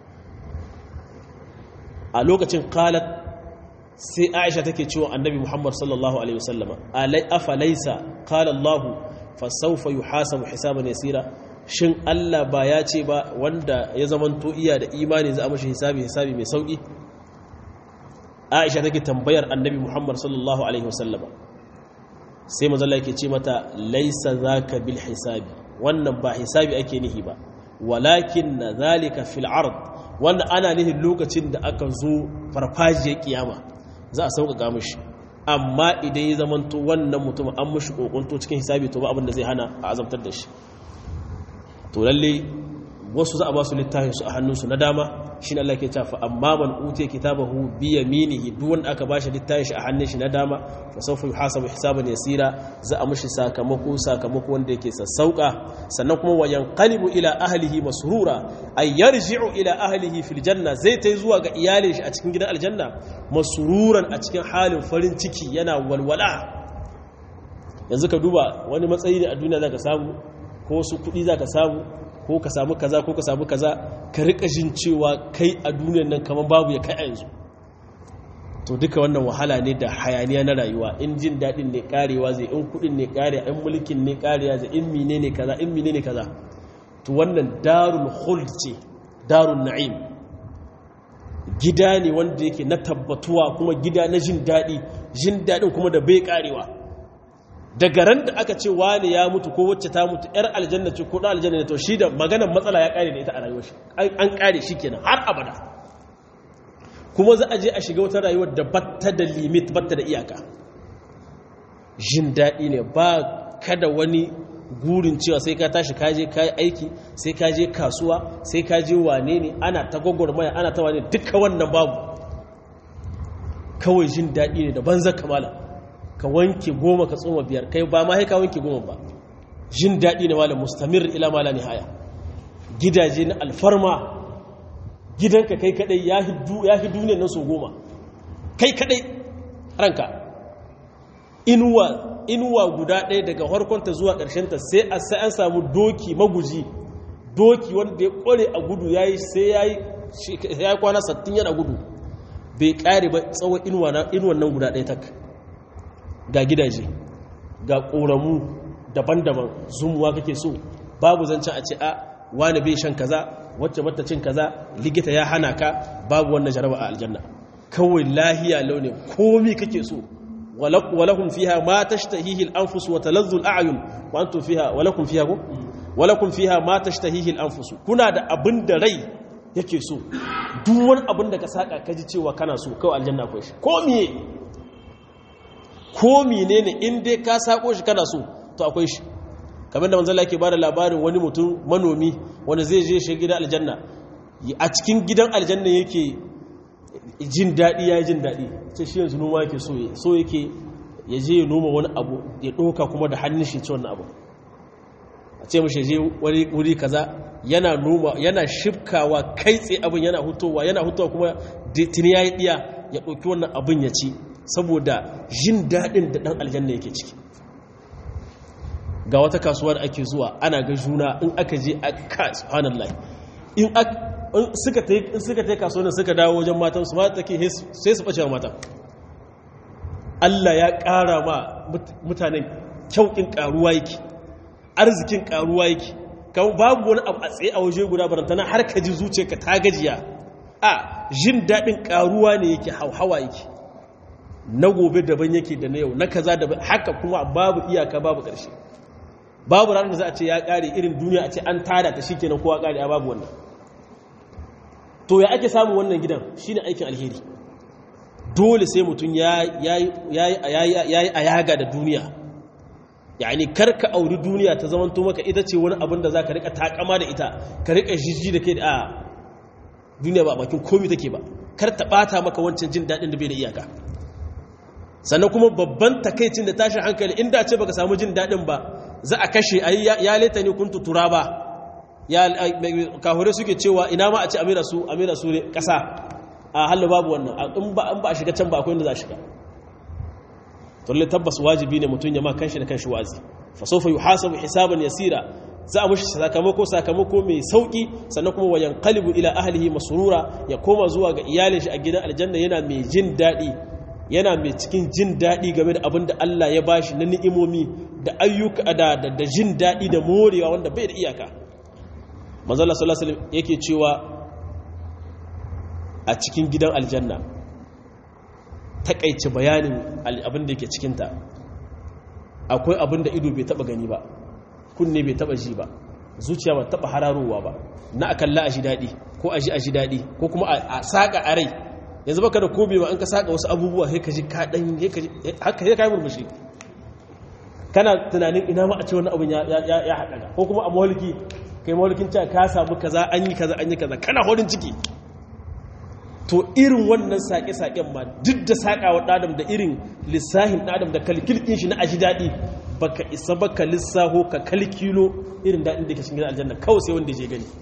a lokacin qalat sai aisha take cewa annabi muhammad sallallahu alaihi wasallama alai afalaisa qala allah fa sawfa yuhasabu hisaban yasira shin allah ba ya ce ba wanda ya zamanto iya da imani za a mashi hisabi hisabi mai sauki aisha take tambayar annabi muhammad sallallahu alaihi wasallama sai manzala yake ce mata laisa zaka bil hisabi wannan ba hisabi ake nihi ba walakin na zalika fil ard wanda ana nihin lokacin da aka zo farfajiyar kiyama za a sauƙaƙa mishi amma idan ya zamanto wannan mutum an mishi kokonto cikin hisabi to ba abin da zai hana a azabtar da shi to lalle wasu za a ba su littafin su a hannunsu na dama shine Allah ke cewa amma man utiya kitabahu bi yaminihi duk wanda aka bashi littafin shi a hannun shi na dama fa sawfa yuhasabu hisaban yasira za a mishi sakamako sakamako wanda yake sassauka sannan kuma wayan qalibu ila ahlihi masrura ay yarji'u ila ahlihi fil janna zai tai zuwa ga iyalin shi a cikin gidan aljanna masruran a cikin halin farin ciki yana walwala yanzu ka duba wani matsayi ne a duniya zaka samu ko su kudi zaka samu ko ka samu kaza ko ka samu kaza ka rika jin cewa kai a duniyan nan kamar babu ya kai a yanzu to duka wannan wahala ne da hayaniya na rayuwa in jin daɗin ne karewa zai in kuɗin ne kare in mulkin ne karewa zai in mine ne kaza in mine ne kaza to wannan darul khuld ce darul na'im gida ne wanda yake na tabbatuwa kuma gida na jin daɗi jin daɗin kuma da bai ƙarewa daga ran da aka ce wani ya mutu ko wacce ta mutu yar aljanna ce ko ɗan aljanna ne to shi da maganar matsala ya ƙare da ita a rayuwar shi an ƙare shi kenan har abada kuma za a je a shiga wata rayuwar da batta da limit batta da iyaka jin daɗi ne ba kada wani gurin cewa sai ka tashi kaje kayi aiki sai ka je kasuwa sai ka je wane ne ana ta gwagwarmaya ana ta wane duka wannan babu kawai jin daɗi ne da banza kamala ka wanke goma ka tsoma biyar kai ba ma ka wanke goma ba jin daɗi ne wala mustamir ila mala nihaya gidaje na alfarma gidanka kai kadai ya fi duniyar nan so goma kai kadai ranka inuwa inuwa guda ɗaya daga harkonta zuwa ƙarshenta sai a sai an samu doki maguji doki wanda ya ƙware a gudu ya yi sai ya yi kwana sattin yana gudu bai ƙare ba tsawon inuwan nan guda ɗaya tak ga gidaje ga ƙoramu daban-daban zumuwa kake so babu zancen a ce a wani bai shan kaza wacce bata cin kaza likita ya hana ka babu wannan jaraba a aljanna kawai lahiya launin komi kake so ولكم فيها ما تشتهيه الأنفس وتلذ الأعين وأنتم فيها ولكم فيها ولكم فيها ما تشتهيه الأنفس كنا da abin da rai yake so duk wani abin da ka saka kaji cewa kana so kawai aljanna akwai shi ko miye ko menene in dai ka sako shi kana so to akwai shi kamar da manzala yake bada labarin wani mutum manomi wanda zai je shi gidan aljanna a cikin gidan aljanna yake jin daɗi ya yi jin daɗi ce shi yanzu noma yake so so yake ya je ya noma wani abu ya ɗauka kuma da hannun shi ci wannan abu a ce mashi je wuri kaza yana noma yana shifkawa kai tsaye abin yana hutowa yana hutowa kuma tuni ya yi ɗiya ya ɗauki wannan abin ya ci saboda jin daɗin da ɗan aljanna yake ciki ga wata kasuwa da ake zuwa ana ga juna in aka je a ka subhanallah in suka ta yi kasuwanin suka dawo wajen matansu mata take sai su ɓace wa matan Allah ya ƙara ma mutanen kyaukin ƙaruwa yake arzikin ƙaruwa yake kan babu wani abu a tsaye a waje guda barantana har ka ji zuce ka ta gajiya a jin daɗin ƙaruwa ne yake hauhawa yake na gobe daban yake da na yau na kaza daban haka kuma babu iyaka babu ƙarshe babu ranar da za a ce ya ƙare irin duniya a ce an tada ta shi kenan kowa ƙare a babu wannan to ya ake samun wannan gidan shine aikin alheri dole sai mutum ya yi ayaga da duniya yani karka auri duniya ta zamanto maka ita ce wani abin da za ka rika takama da ita ka rika jijji da kai da a duniya ba bakin komi take ba kar ta bata maka wancan jin daɗin da bai da iyaka sannan kuma babban takaicin da tashin hankali inda ce baka samu jin daɗin ba za a kashe ya leta ne kun tutura ba ya kahure suke cewa ina ma a ci amira su amira su ne kasa a halin babu wannan in ba an ba a shiga can ba akwai inda za a shiga tolle tabbas wajibi ne mutum ya ma kanshi da kanshi wazi fa sawfa yuhasabu hisaban yasira za a mushi sakamako sakamako mai sauki sannan kuma wayan qalibu ila ahlihi masrura ya koma zuwa ga iyalin shi a gidan aljanna yana mai jin dadi yana mai cikin jin dadi game da abin da Allah ya bashi na ni'imomi da ayyuka da da jin dadi da morewa wanda bai da iyaka manzala sallallahu alaihi wasallam yake cewa a cikin gidan aljanna takaice bayanin abin da yake cikinta akwai abin da ido bai taba gani ba kunne bai taba ji ba zuciya ba taba hararowa ba na akalla a ji daɗi ko a ji a ji daɗi ko kuma a saƙa a rai yanzu baka da kobe ba an ka saƙa wasu abubuwa sai ka ji kaɗan haka sai ka yi murmushi kana tunanin ina ma a ce wani abin ya haɗa ko kuma a mawalki kai mawalkin cewa ka samu kaza an yi kaza an yi kaza kana horin ciki to irin wannan saƙe-saƙen ma duk da saƙa wa ɗadam da irin lissahin ɗadam da kalkilkin shi na aji daɗi baka isa baka lissaho ka kalkilo irin daɗin da ke cikin aljanna kawai sai wanda je gani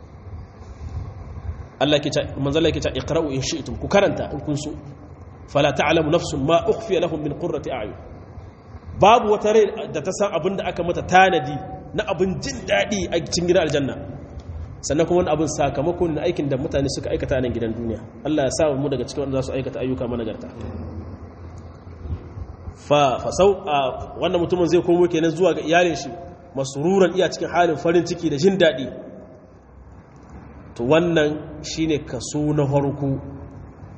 Allah ke ta manzala ke ta iqra'u in shi'tum ku karanta in kun so fala ta'lamu nafsun ma ukhfiya lahum min qurrati a'yun babu wata rai da ta san abin da aka mata tanadi na abin jin daɗi a cikin gidan aljanna sannan kuma wani abin sakamakon na aikin da mutane suka aikata nan gidan duniya Allah ya sa mu daga cikin wanda za su aikata ayyuka managarta fa fasau a wannan mutumin zai komo kenan zuwa ga iyalin shi masururan iya cikin halin farin ciki da jin daɗi to wannan shine kaso na farko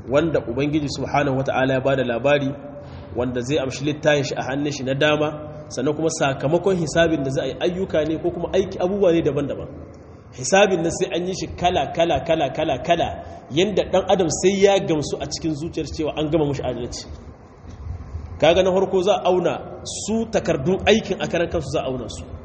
wanda ubangiji subhanahu wata'ala ya bada labari wanda zai amshi littafin shi a hannun shi na dama sannan kuma sakamakon hisabin da za a yi ayyuka ne ko kuma aiki abubuwa ne daban-daban hisabin na sai an yi shi kala kala kala kala kala yanda dan adam sai ya gamsu a cikin zuciyar cewa an gama mushi adalci kaga na farko za a auna su takardun aikin a karan kansu za a auna su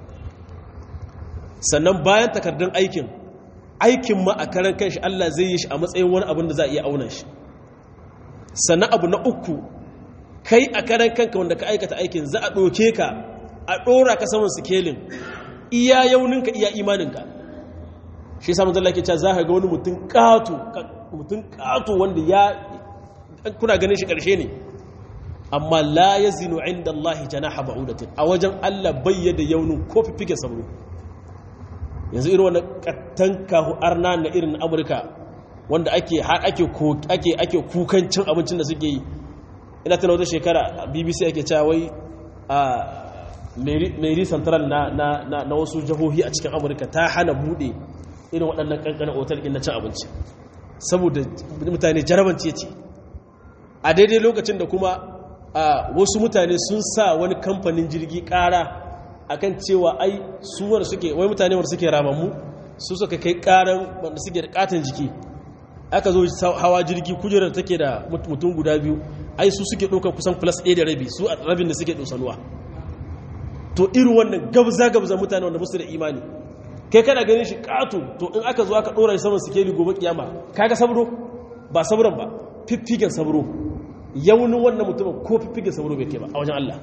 sannan bayan takardun aikin aikin ma a karan kanshi Allah zai yi shi a matsayin wani abin da za a iya auna shi sannan abu na uku kai a karan kanka wanda ka aikata aikin za a ɗoke ka a ɗora ka saman sikelin iya yauninka iya imaninka shi samun zalla ke cewa za ka ga wani mutum ƙato mutum ƙato wanda ya kuna ganin shi ƙarshe ne amma la ya zinu inda Allah janaha ba'udatin a wajen Allah bayyada yaunin ko fifike sabro yanzu irin wani kattan kahu arna na irin amurka wanda ake har ake ake ake kukan cin abincin da suke yi ina tana wata shekara bbc ake cewa wai a mary central na, na, na, na wasu jihohi a cikin amurka ta hana bude irin waɗannan ƙanƙanin otal ɗin na cin abinci saboda mutane jarabanci ce a daidai lokacin da kuma a wasu mutane sun sa wani kamfanin jirgi ƙara akan cewa ai suwar suke wai mutane wanda suke ramammu su suka kai ƙaran wanda suke da ƙaton jiki aka zo hawa jirgi kujerar take da mutum guda biyu ai su suke ɗaukar kusan plus ɗaya da rabi su a rabin da suke ɗosanuwa to irin wannan gabza-gabza mutane wanda musu da imani kai kana ganin shi ƙato to in aka zo aka ɗora shi saman sikeli gobe kiyama kaga sabro ba sabron ba fiffigen sabro yaunin wannan mutumin ko fiffigen sabro bai kai ba a wajen Allah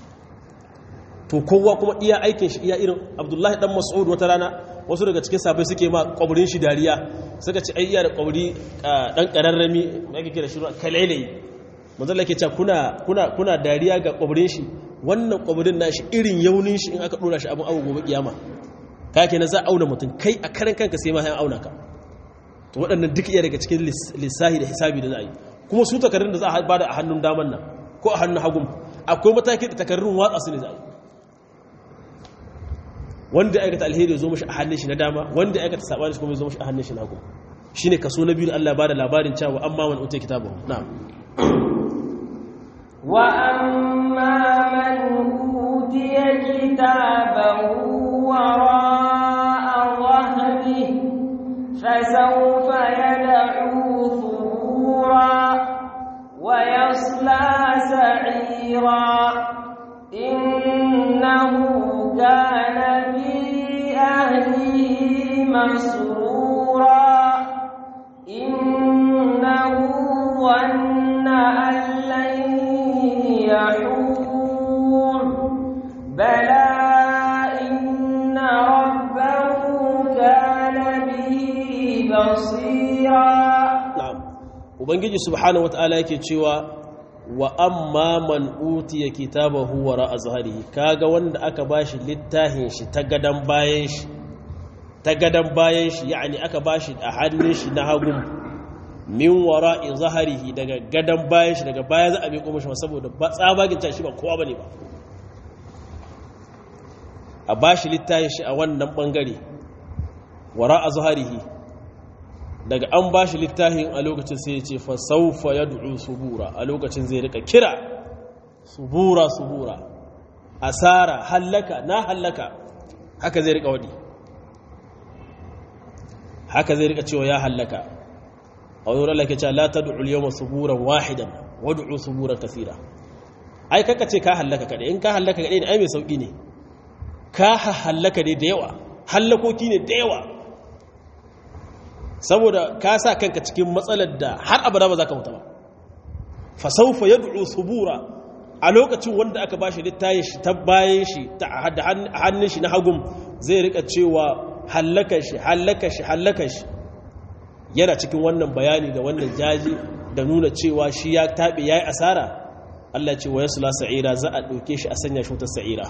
to kowa kuma iya aikin shi iya irin abdullahi dan mas'ud wata rana wasu daga cikin sabai suke ma kwaburin shi dariya suka ci ai iya da kwaburi dan kararrami da ake kira shi kalele manzon ke cewa kuna kuna kuna dariya ga kwaburin shi wannan kwaburin nashi irin yaunin shi in aka dora shi abin abu gobe kiyama ka kenan za a auna mutum kai a karan kanka sai ma ya auna ka to waɗannan duk iya daga cikin lissahi da hisabi da za a yi kuma su takarrun da za a bada a hannun daman nan ko a hannun hagun akwai mataki da takarrun watsa su ne za a yi wanda aikata alheri ya zo mashi a hannun shi na dama wanda aikata sabani shi kuma ya zo mashi a hannun shi na hagu shine kaso na biyu da Allah ya bada labarin cewa amma man utai kitabahu na'am wa amma man utiya kitabahu wara'a dhahrihi fasawfa yad'u thubura wa yasla sa'ira innahu kana fi ahlihi masrura إنه ظن أن لن يحور بلى إن ربه كان به بصيرا na'am ubangiji subhanahu wataala yake cewa wa amma man utiya kitabahu wara azharihi kaga wanda aka bashi littafin shi ta gadan bayan shi ta gadan bayan shi yani aka bashi a hannun shi na hagun min wara'i zaharihi daga gadan bayan shi daga baya za a miƙo mashi saboda ba tsabagin shi ba kowa bane ba a bashi littafin shi a wannan bangare wara'a zaharihi daga an ba shi littafin a lokacin sai ya ce fa saufa ya du'u subura a lokacin zai rika kira subura subura asara hallaka na hallaka haka zai rika wadi haka zai rika cewa ya hallaka a wani Allah ke cewa la tad'u al-yawma suburan wahidan wad'u suburan kaseera ai kaka ce ka hallaka kadai in ka hallaka kadai ne ai mai sauki ne ka hallaka ne da yawa hallakoki ne da yawa saboda ka sa kanka cikin matsalar da har abada ba za ka mutu ba fasaufa ya du'u subura a lokacin wanda aka bashi littayin shi ta bayan shi ta hannun shi na hagun zai rika cewa hallaka shi hallaka shi hallaka shi yana cikin wannan bayani da wannan jaji da nuna cewa shi ya taɓe ya yi asara Allah ce wa yasu la sa'ira za a ɗauke shi a sanya shi wata sa'ira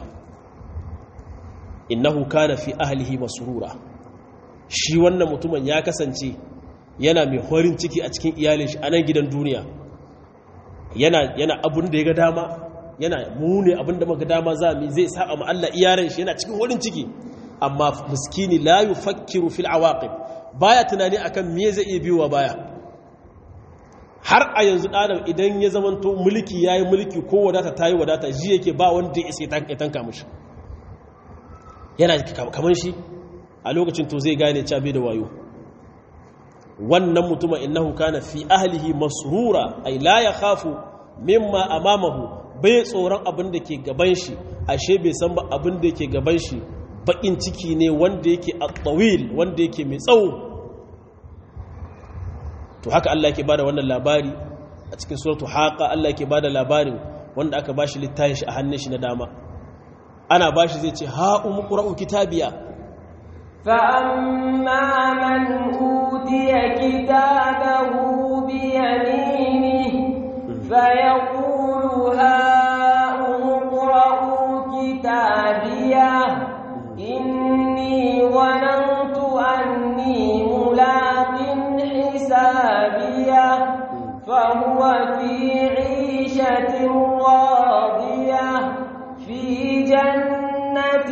innahu kana fi ahlihi masrura shi wannan mutumin ya kasance yana mai horin ciki a cikin iyalin shi a nan gidan duniya yana yana abun da ya ga dama yana mune abun da muka dama za mu zai saba ma Allah iyaren shi yana cikin horin ciki amma miskini la yufakkiru fil awaqib baya tunani akan me zai iya biyowa baya har a yanzu ɗanar idan ya zamanto mulki ya yi mulki ko wadata ta yi wadata ji yake ba wanda ya isa ya tanka mashi yana kamar shi a lokacin to zai gane cabe da wayo wannan mutumin innahu kana fi ahlihi masrura ay la yakhafu mimma amamahu bai tsoron abin da ke gaban shi ashe bai san ba abin da yake gaban shi bakin ciki ne wanda yake at-tawil wanda yake mai tsawo to haka Allah yake bada wannan labari a cikin suratu haqa Allah yake bada labarin wanda aka bashi littafin shi a hannun shi na dama ana bashi zai ce ha umqra'u kitabiya فأما من أوتي كتابه بيمينه فيقول هاؤم اقرءوا كتابيه إني ظننت أني ملاق حسابيه فهو في عيشة راضية في جنة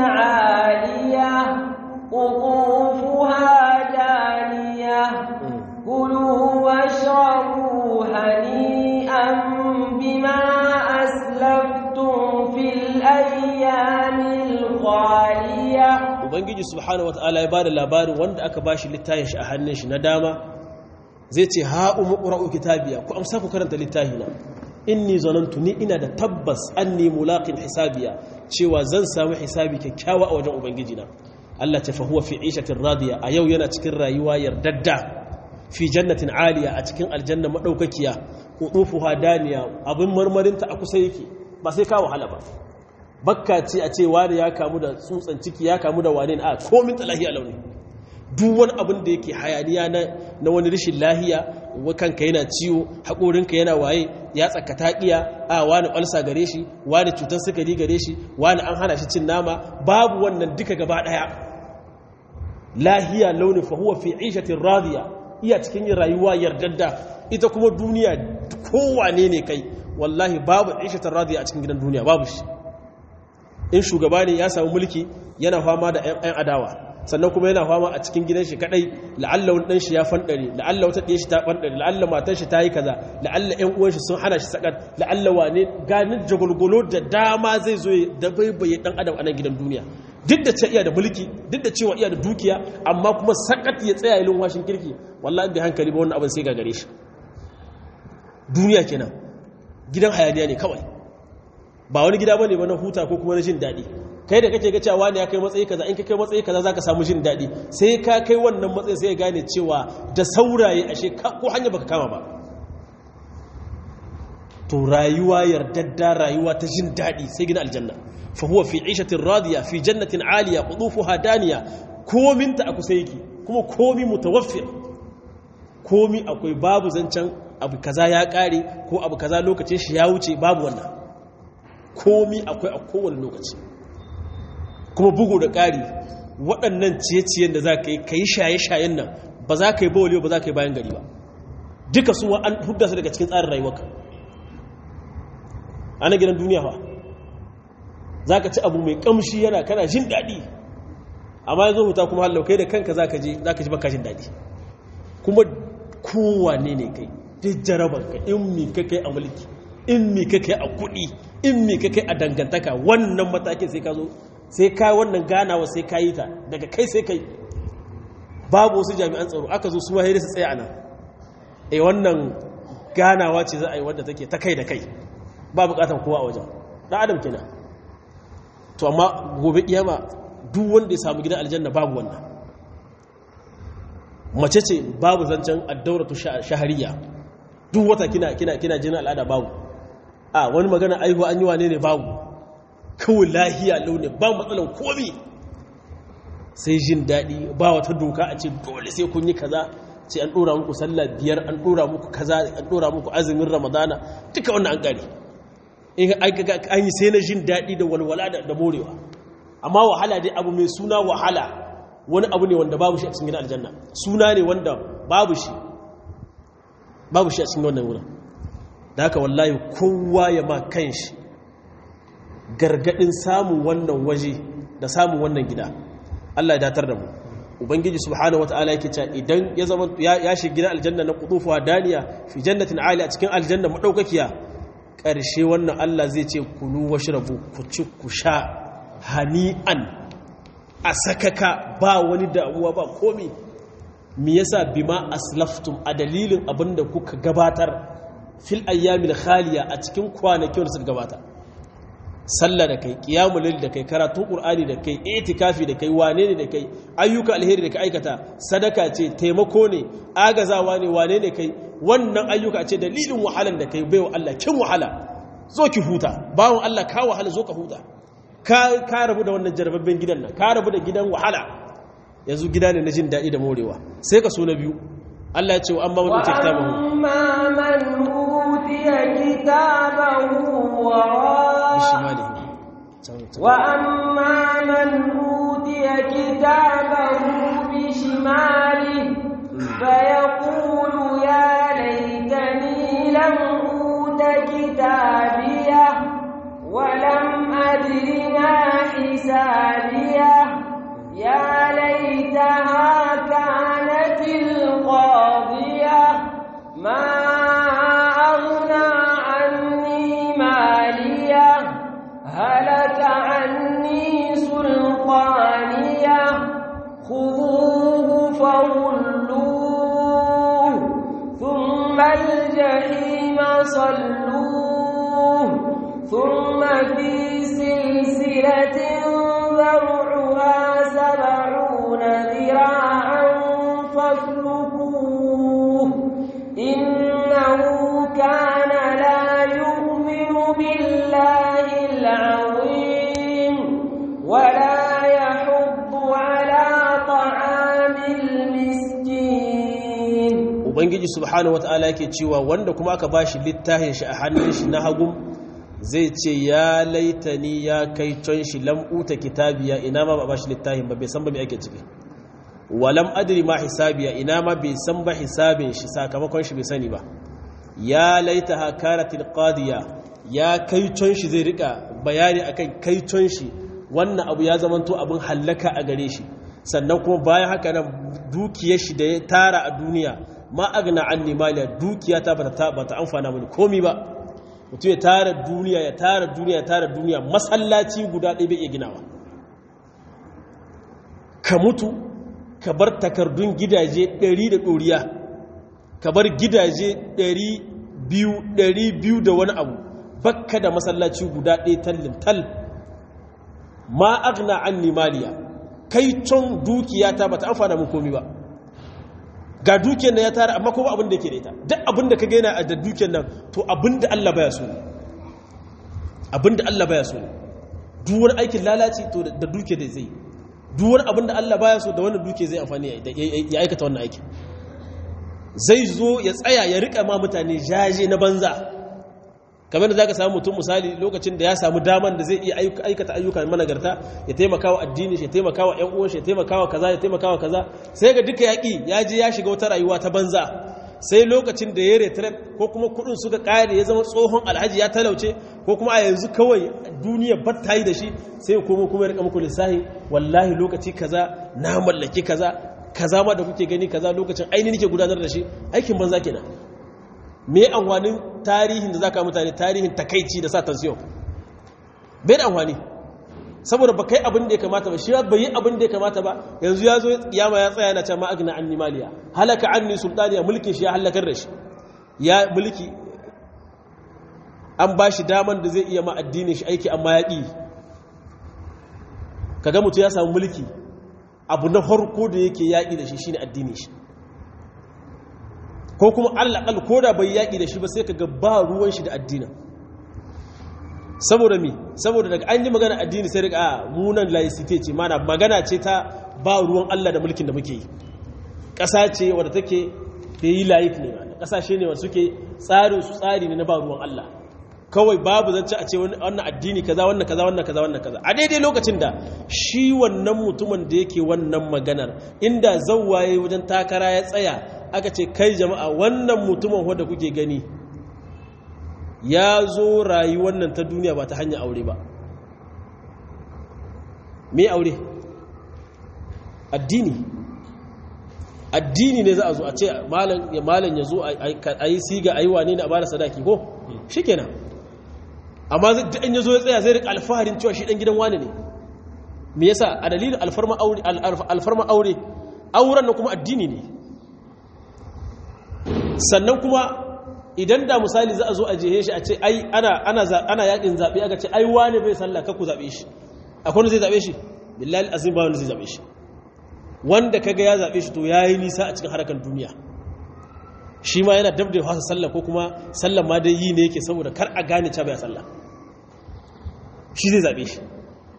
عالية قطوفها دانية كلوا واشربوا هنيئا بما أسلفتم في الأيام الخالية ubangiji subhanahu wataala ya bada labarin wanda aka bashi littafin shi a hannun shi na dama zai ce ha umu qra'u kitabiya ku amsa ku karanta littafina inni zanantu ni ina da tabbas anni mulaqin hisabiya cewa zan samu hisabi kyakkyawa a wajen ubangiji na Allah ta fahuwa fi ishatin radiya a yau yana cikin rayuwa yardadda fi jannatin aliya a cikin aljanna madaukakiya qutufuha daniya abin marmarinta a kusa yake ba sai ka wahala ba bakka ce a ce wani ya kamu da tsutsan ciki ya kamu da wane a komin talahiya launi duk wani abin da yake hayaniya na wani rashin lahiya kanka yana ciwo haƙorinka yana waye ya tsaka taƙiya a wani ƙwalsa gare shi wani cutar sukari gare shi wani an hana shi cin nama babu wannan duka gaba ɗaya lahiya launin fahuwa fi ishatin radiya iya cikin yin rayuwa yardadda ita kuma duniya kowane ne kai wallahi babu ishatin radiya a cikin gidan duniya babu shi in shugaba ne ya samu mulki yana fama da 'yan adawa sannan kuma yana fama a cikin gidan shi kadai la'alla wani dan shi ya fandare la'alla wata ɗaya shi ta fandare la'alla matar shi ta yi kaza la'alla ƴan uwan shi sun hana shi sakat la'alla wane ganin jagulgulo da dama zai zo da baibaye dan adam a nan gidan duniya duk da cewa iya da mulki duk da cewa iya da dukiya amma kuma sakat ya tsaya ilin washin kirki wallahi bai hankali ba wannan abin sai gagare shi duniya kenan gidan hayaniya ne kawai ba wani gida bane ba na huta ko kuma na jin daɗi kai da kake ga cewa ne ya kai matsayi kaza in ka kai matsayi kaza zaka samu jin daɗi sai ka kai wannan matsayi sai ya gane cewa da sauraye ashe ko hanya baka kama ba to rayuwa yardadda rayuwa ta jin daɗi sai gina aljanna fa huwa fi ishatin radiya fi jannatin aliya qudufuha daniya komin ta akusa yake kuma komi mutawaffir komi akwai babu zancen abu kaza ya kare ko abu kaza lokacin shi ya wuce babu wannan komi akwai a kowane lokaci kuma bugu da ƙari waɗannan ciye-ciyen da za ka yi ka yi shaye-shayen nan ba za ka yi bawali ba za ka yi bayan gari ba duka su an hudda su daga cikin tsarin rayuwarka ana gidan duniya fa za ka ci abu mai ƙamshi yana kana jin daɗi amma yanzu huta kuma hallau kai da kanka za ka ji baka jin daɗi kuma kowane ne kai duk jarabanka in mi ka kai a mulki in mi ka kai a kuɗi in mi ka kai a dangantaka wannan matakin sai ka zo sai ka wannan ganawa sai ka yi ta daga kai sai kai babu wasu jami'an tsaro aka zo su ma su tsaye a nan e wannan ganawa ce za a yi wadda take ta kai da kai ba bukatan kowa a wajen ɗan adam kenan to amma gobe kiyama duk wanda ya samu gidan aljanna babu wannan mace ce babu zancen addauratu shahariya duk wata kina kina kina jinin al'ada babu a wani magana aihuwa an yi wane ne babu kawai lahiya launi ba matsalan komi sai jin daɗi ba wata doka a ce dole sai kun yi kaza sai an ɗora muku sallah biyar an ɗora muku kaza an ɗora muku azumin ramadana duka wannan an ƙare in an yi sai na jin daɗi da walwala da morewa amma wahala dai abu mai suna wahala wani abu ne wanda babu shi a cikin aljanna suna ne wanda babu shi babu shi a cikin wannan wurin da haka wallahi kowa ya ma kan shi gargadin samun wannan waje da samun wannan gida Allah ya datar da mu ubangiji subhanahu wataala yake cewa idan ya zama ya shiga gidan aljanna na qutufuha daniya fi jannatin ali a cikin aljanna madaukakiya karshe wannan Allah zai ce kulu washrabu ku ci ku sha hani'an a sakaka ba wani damuwa ba komi me yasa bima aslaftum a dalilin abinda kuka gabatar fil ayyamil khaliya a cikin kwanakin da suka gabata sallah da kai qiyamul layl da kai karatun qur'ani da kai itikafi da kai wane ne da kai ayyuka alheri da kai aikata sadaka ce taimako ne agazawa ne wane ne kai wannan ayyuka ce dalilin wahalan da kai baiwa Allah kin wahala zo ki huta bawon Allah ka wahala zo ka huta ka ka rabu da wannan jarababben gidan nan ka rabu da gidan wahala yanzu gida ne na jin daɗi da morewa sai ka so na biyu Allah ya ce wa amma man utiya kitabahu amma man utiya kitabahu wa bishimalihi wa amma man utiya kitabahu bishimalihi fayaqulu ya laitani lam uta kitabiyah wa lam adri ma hisabiyah يا ليتها كانت القاضية ما أغنى عني مالية هلك عني سلطانية خذوه فغلوه ثم الجحيم صلوه ثم في سلسلة ذرعها سبعون ذراعا فاسلكوه إنه كان لا يؤمن بالله العظيم ولا يحض على طعام المسكين ubangiji subhanahu wataala yake cewa wanda kuma aka bashi littafin shi a hannun shi na hagu zai ce ya laitani ya kai can shi lam'uta kitabiya ina ma ba ba shi littafin ba bai san ba mai ake ciki walam adri ma hisabiya ina ma bai san ba hisabin shi sakamakon shi bai sani ba ya laita ha karatil qadiya ya kai can shi zai rika bayani akan kai can shi wannan abu ya zamanto abin hallaka a gare shi sannan kuma bayan haka nan dukiyar shi da ya tara a duniya ma agna anni maliya dukiya ta bata bata amfana mini komi ba mutum ya tara duniya ya tara duniya ya tara duniya masallaci guda ɗaya bai iya ginawa ka mutu ka bar takardun gidaje ɗari da ɗoriya ka bar gidaje ɗari biyu da wani abu bakka da masallaci guda ɗaya tallin tal ma agna an nimaliya kai can dukiya ta bata amfana mun komi ba ga dukiyar nan ya tara amma kuma abin da ke da ita duk abin da ka gaina da dukiyar nan to abin da Allah baya so ne abin da Allah baya so ne duk wani aikin lalaci to da dukiyar da zai duk wani abin da Allah baya so da wannan dukiyar zai amfani ya aikata wannan aikin zai zo ya tsaya ya rika ma mutane jaje na banza kamar da za ka samu mutum misali lokacin da ya samu daman da zai iya aikata ayyuka managarta ya taimaka wa addini ya taimaka wa ‘yan uwan ya taimaka wa kaza ya taimaka wa kaza sai ga duka yaƙi ya je ya shiga wata rayuwa ta banza sai lokacin da ya retret ko kuma kudin suka ƙare ya zama tsohon alhaji ya talauce ko kuma a yanzu kawai duniya bat ta yi da shi sai kuma kuma ya rika muku lissahi wallahi lokaci kaza na mallaki kaza kaza ma da kuke gani kaza lokacin ainihin nake gudanar da shi aikin banza kenan me amfanin tarihin da zaka mutane tarihin takaici da sa tansiyon bai da amfani saboda ba kai abin da ya kamata ba shi bai yi abin da ya kamata ba yanzu ya zo kiyama ya tsaya na ce ma agna anni maliya halaka anni sultaniya mulkin shi ya halakar da shi ya mulki an ba shi daman da zai iya ma addinin shi aiki amma ya ƙi kaga mutum ya samu mulki abu na farko da yake yaƙi da shi shine addinin shi ko kuma allaƙal ko da bai yaƙi da shi ba sai ka ga ba ruwan shi da addinin saboda mi saboda daga an yi magana addini sai daga a munan laicite ce mana magana ce ta ba ruwan Allah da mulkin da muke yi ƙasa ce wadda take da yi layik ne ba ƙasashe ne wanda suke tsarin su tsari ne na ba ruwan Allah kawai babu zance a ce wannan addini kaza wannan kaza wannan kaza wannan kaza a daidai lokacin da shi wannan mutumin da yake wannan maganar inda zawwaye wajen takara ya tsaya aka ce kai jama'a wannan mutumin wanda kuke gani ya zo rayuwar nan ta duniya ba ta hanyar aure ba me aure addini addini ne za a zo a ce malam ya malam ya zo a yi siga a yi wane ne a bada sadaki ko shikenan amma in ya zo ya tsaya zai rika alfaharin cewa shi dan gidan wane ne me yasa a dalilin alfarma aure alfarma aure auren na kuma addini ne sannan kuma idan da misali za a zo a jehe shi a ce ai ana ana ana yakin zabe aka ce ai wane bai sallah ka ku zabe shi akwai wanda zai zabe shi billahi azim ba wanda zai zabe shi wanda kaga ya zabe shi to yayi nisa a cikin harkar duniya shi ma yana dabda fasa sallah ko kuma sallah ma dai yi ne yake saboda kar a gane cewa bai sallah shi zai zabe shi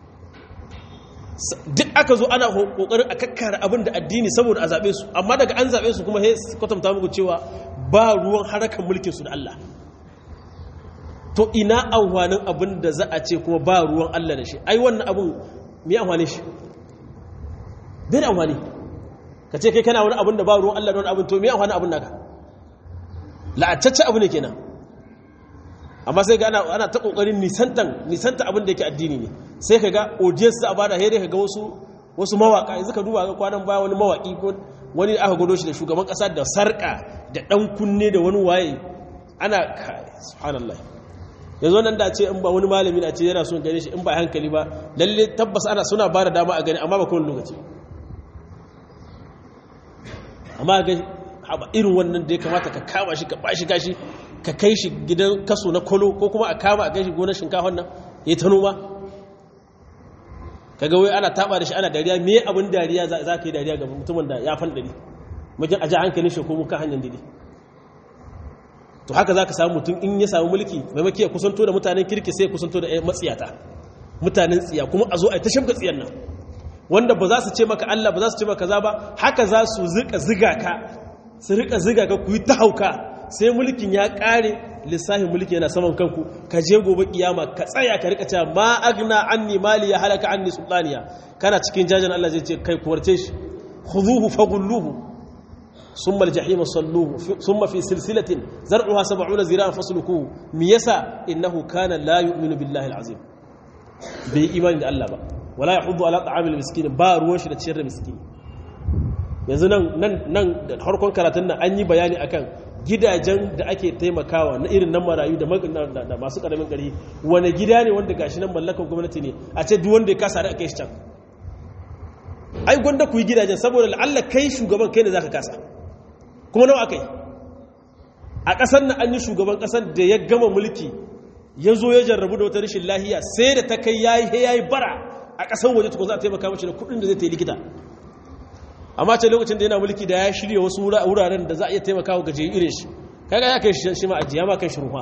duk aka zo ana kokarin a kakkara abin da addini saboda a zaɓe su amma daga an zaɓe su kuma kwatanta muku cewa ba ruwan harakan mulkin su da Allah to ina amfanin abin da za a ce kuma ba ruwan Allah da shi ai wannan abin me amfani shi bai da amfani ka ce kai kana wani abin da ba ruwan Allah da wani abin to me amfani abin naka la'atacce abu ne kenan amma sai ga ana ana ta kokarin nisantan nisanta abin da yake addini ne sai ka ga audience a bada here ka ga wasu wasu mawaka yanzu ka duba ga kwanan baya wani mawaki ko wani aka gado shi da shugaban kasa da sarka da dan kunne da wani waye ana subhanallah yanzu nan da ce in ba wani malami na ce yana son gane shi in ba hankali ba lalle tabbas ana suna ba da dama a gani amma ba kowane lokaci amma ga irin wannan da ya kamata ka kama shi ka bashi gashi ka kai shi gidan kaso na kolo ko kuma a kama a kai shi gonar shinkafon nan ya ta noma kaga wai ana taba da shi ana dariya me abin dariya za ka yi dariya ga mutumin da ya fan dari majin aji hankalin shi ko muka hanyar dide to haka za ka samu mutum in ya samu mulki maimaki ya kusanto da mutanen kirki sai ya kusanto da matsiyata mutanen tsiya kuma a zo a yi ta shamka tsiyan nan wanda ba za su ce maka Allah ba za su ce maka za ba haka za su zika ziga ka su rika ziga ka ku yi ta hauka sai mulkin ya kare lissahin mulki yana saman kanku ka je gobe kiyama ka tsaya ka rika cewa ma agna anni mali ya halaka anni sultaniya kana cikin jajan Allah zai ce kai kuwarce shi khuduhu faghulluhu summa aljahima salluhu summa fi silsilatin zar'uha 70 zira'an faslukuhu mi yasa innahu kana la yu'minu billahi alazim bai imani da Allah ba wala yahuddu ala ta'amil miskin ba ruwan shi da ciyar da miskin yanzu nan nan nan da harkon karatun nan an yi bayani akan gidajen da ake taimakawa na irin nan marayu da masu karamin gari wani gida ne wanda gashi nan mallakar gwamnati ne a ce duk wanda ya kasa da aka yi can ai gwanda ku yi gidajen saboda la'alla kai shugaban kai ne za ka kasa kuma nawa aka yi a ƙasar na an yi shugaban ƙasar da ya gama mulki ya zo ya jarrabu da wata rashin lahiya sai da ta kai ya yi ya yi bara a ƙasar waje tukun za a taimaka mace da kuɗin da zai ta yi likita amma ce lokacin da yana mulki da ya shirya wasu wuraren da za a iya taimaka wa gaje irin shi kaga ya kai shi ma ajiya ma kai shi ruwa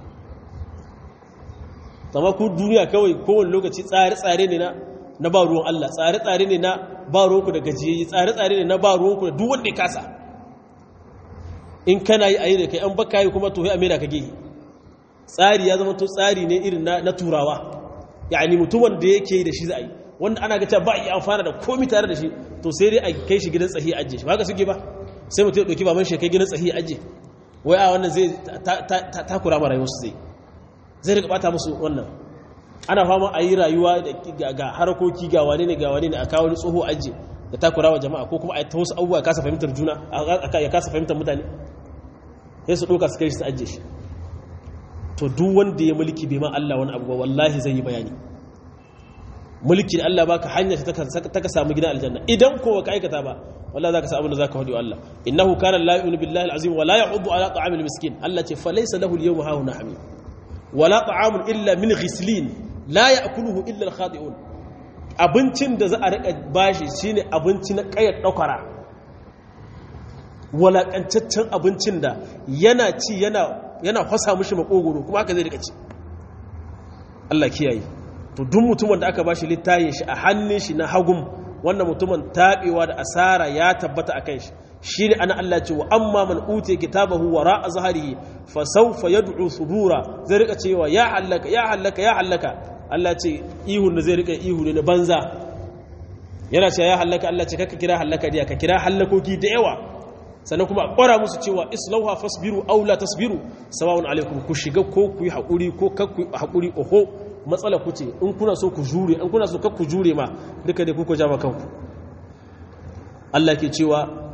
amma ku duniya kawai kowane lokaci tsare-tsare ne na ba ruwan Allah tsare-tsare ne na ba ruwanku da gajiyayi tsare-tsare ne na ba ruwanku da duk wanda ya kasa in kana yi a yi da kai an baka yi kuma to ya amina ka gehe tsari ya zama to tsari ne irin na turawa yani mutumin da yake da shi za a yi wanda ana ga cewa ba a yi amfana da komi tare da shi to sai dai a kai shi gidan tsahi ajiye shi ba ka suke ba sai mutum ya ɗauki baban shi kai gidan tsahi ajiye wai a wannan zai takura ma rayuwarsu zai zai rika bata musu wannan ana fama a yi rayuwa ga harkoki ga wane ne ga wane ne a kawo ni tsoho ajiye da takura wa jama'a ko kuma a ta wasu abubuwa kasa fahimtar juna ya kasa fahimtar mutane sai su ɗauka su kai shi su ajiye shi to duk wanda ya mulki bai ma Allah wani abu ba wallahi zai yi bayani mulki da Allah baka hanya ta ka samu gidan aljanna idan ko ka aikata ba wallahi zaka samu da zaka hadi wa Allah innahu kana la yu'minu billahi alazim wa la ya'uddu ala ta'amil miskin Allah ce fa laysa lahu al-yawma hauna hamim wa la ta'amun illa min ghislin la ya'kuluhu illa al-khati'un abincin da za a rika bashi shine abinci na kayar daukara walakancaccen abincin da yana ci yana yana fasa mishi makogoro kuma haka zai rika ci Allah kiyaye to duk mutumin da aka ba shi littayin shi a hannun shi na hagum wannan mutumin taɓewa da asara ya tabbata a kan shi shi ne ana Allah ce wa amma man ute kitabahu wa ra'a zaharihi fa sawfa yad'u subura zai rika cewa ya hallaka ya hallaka ya hallaka Allah ce ihun da zai rika ihu ne na banza yana cewa ya hallaka Allah ce kaka kira hallaka diya ka kira hallakoki da yawa sannan kuma a ƙwara musu cewa islauha fasbiru aw la tasbiru sawa'un alaikum ku shiga ko ku yi haƙuri ko kar ku yi haƙuri oho matsala ku ce in kuna so ku jure in kuna so kar ku jure ma duka dai kuka jama kanku Allah ke cewa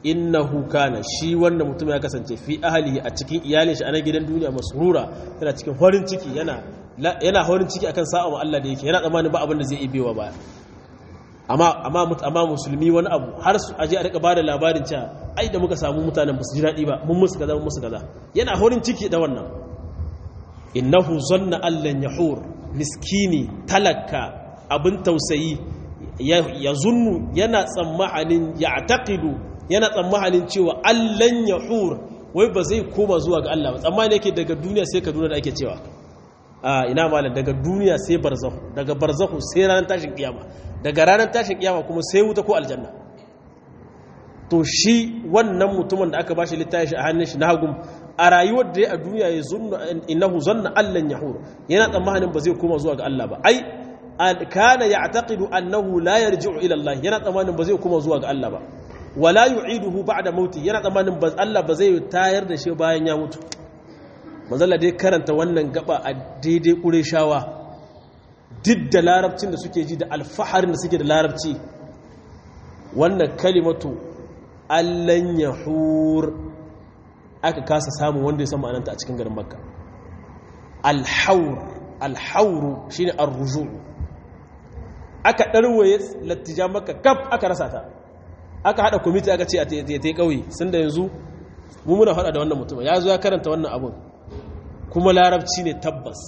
innahu kana shi wannan mutum ya kasance fi ahlihi a cikin iyalin shi a nan gidan duniya masrura yana cikin farin ciki yana yana farin ciki akan sa'a ma Allah da yake yana tsammanin ba abin da zai ibewa ba amma amma amma musulmi wani abu har su aje a rika bada labarin cewa ai da muka samu mutanen ba su ji daɗi ba mun musu kaza mun musu kaza yana farin ciki da wannan innahu zanna allan yahur miskini talaka abin tausayi ya zunnu yana tsammanin ya taƙidu yana tsammanin cewa allan yahur wai ba zai koma zuwa ga Allah ba tsammani yake daga duniya sai kaduna da ake cewa a ina malam daga duniya sai barzahu daga barzahu sai ranar tashin kiyama daga ranar tashin kiyama kuma sai wuta ko aljanna to shi wannan mutumin da aka bashi littafi a hannun shi na hagum a rayuwar da ya a duniya ya zunna innahu zanna allan yahur yana tsammanin ba zai koma zuwa ga Allah ba ai kana ya'taqidu annahu la yarji'u ila Allah yana tsammanin ba zai koma zuwa ga Allah ba wala yu'iduhu ba'da mauti yana tsammanin ba Allah ba zai tayar da shi bayan ya mutu manzala dai karanta wannan gaba a daidai ƙureshawa duk da larabcin da suke ji da alfaharin da suke da larabci wannan kalimatu allan yahur aka kasa samun wanda ya san ma'ananta a cikin garin makka alhaur alhauru shine arruju aka ɗarwaye lattija maka kaf aka rasa ta aka haɗa kwamiti aka ce a ta yi ƙauye sun da yanzu mummuna haɗa da wannan mutum ya zo ya karanta wannan abun kuma larabci ne tabbas